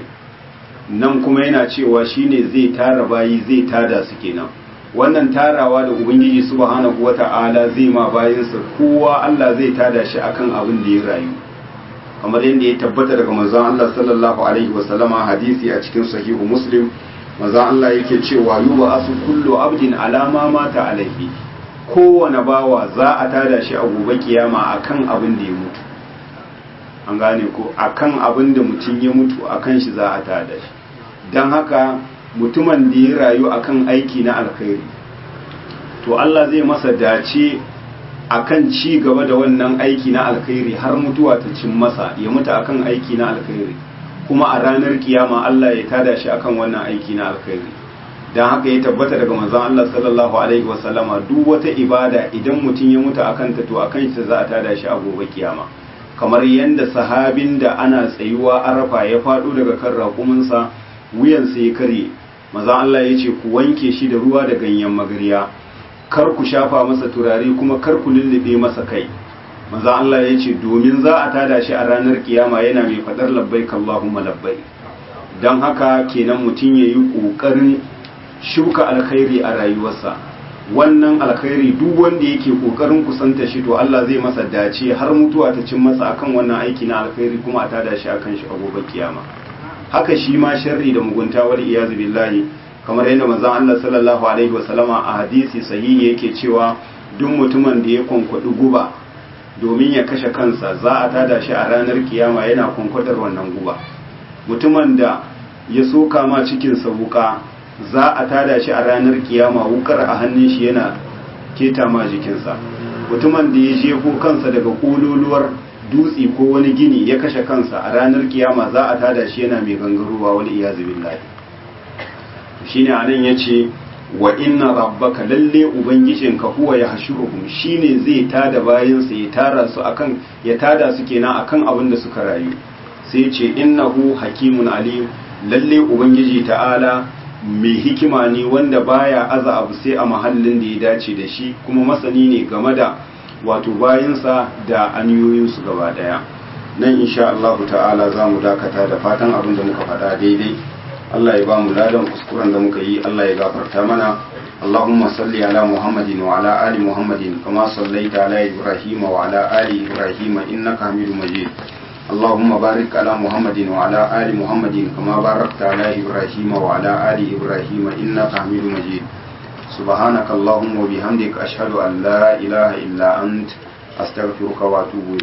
nan kuma yana cewa shine zai tara bayi zai tada su kenan wannan tarawa da ubangiji subhanahu wata'ala zai ma bayinsa kowa Allah zai tada shi akan abin da ya rayu kamar yadda ya tabbata daga manzon Allah sallallahu alaihi wasallama hadisi a cikin sahihu muslim manzon Allah yake cewa yuba asu kullu abdin alama mata alaihi kowane bawa za a tada shi a gobe kiyama akan abin da ya mutu an gane ko akan abin da mutum ya mutu akan shi za a tada shi don haka mutumin da ya rayu akan aiki na alkhairi to Allah zai masa dace akan ci gaba da wannan aiki na alkhairi har mutuwa ta cin masa ya mutu akan aiki na alkhairi kuma a ranar kiyama Allah ya tada shi akan wannan aiki na alkhairi don haka ya tabbata daga manzon Allah sallallahu alaihi wasallama duk wata ibada idan mutum ya mutu akan ta to akan shi za a tada shi a gobe kiyama kamar yadda sahabin da ana tsayuwa arafa ya faɗo daga kan raƙuminsa wuyansa ya kare manzon Allah ya ce ku wanke shi da ruwa da ganyen magarya kar ku shafa masa turare kuma kar ku lullube masa kai manzon Allah ya ce domin za a tada shi a ranar kiyama yana mai faɗar labbaik Allahumma labbaik don haka kenan mutum ya yi ƙoƙarin shuka alkhairi a rayuwarsa wannan alkhairi duk wanda yake kokarin kusanta shi to Allah zai masa dace har mutuwa ta cin masa akan wannan aiki na alkhairi kuma a tada shi akan shi a gobe kiyama haka shi ma sharri da mugunta wal iyazu billahi kamar yadda manzon Allah sallallahu alaihi wasallama a hadisi sahihi yake cewa duk mutumin da ya kwankwadi guba domin ya kashe kansa za a tada shi a ranar kiyama yana kwankwadar wannan guba mutumin da ya soka ma cikinsa wuka za a tada shi a ranar kiyama wukar a hannun shi yana keta ma jikinsa mutumin da ya jefo kansa daga kololuwar dutse ko wani gini ya kashe kansa a ranar kiyama za a tada shi yana mai gangarowa wani iyazu billahi shine anan yace wa inna rabbaka lalle ubangijinka huwa ya hashuruhum shine zai tada bayansa ya tara su akan ya tada su kenan akan abin da suka rayu sai ce innahu hakimun alim lalle ubangiji ta'ala mai hikima ne wanda baya aza abu sai a mahallin da ya dace da shi kuma masani ne game da wato bayansa da aniyoyinsu gaba daya nan insha Allah ta'ala za mu dakata da fatan abin da muka faɗa daidai Allah ya ba mu ladan kuskuren da muka yi Allah ya gafarta mana اللهم صل على محمد وعلى آل محمد كما صليت على إبراهيم وعلى آل إبراهيم إنك حميد مجيد اللهم بارك على محمد وعلى آل محمد كما باركت على إبراهيم وعلى آل إبراهيم إنك حميد مجيد سبحانك اللهم وبحمدك أشهد أن لا إله إلا أنت أستغفرك وأتوب إليك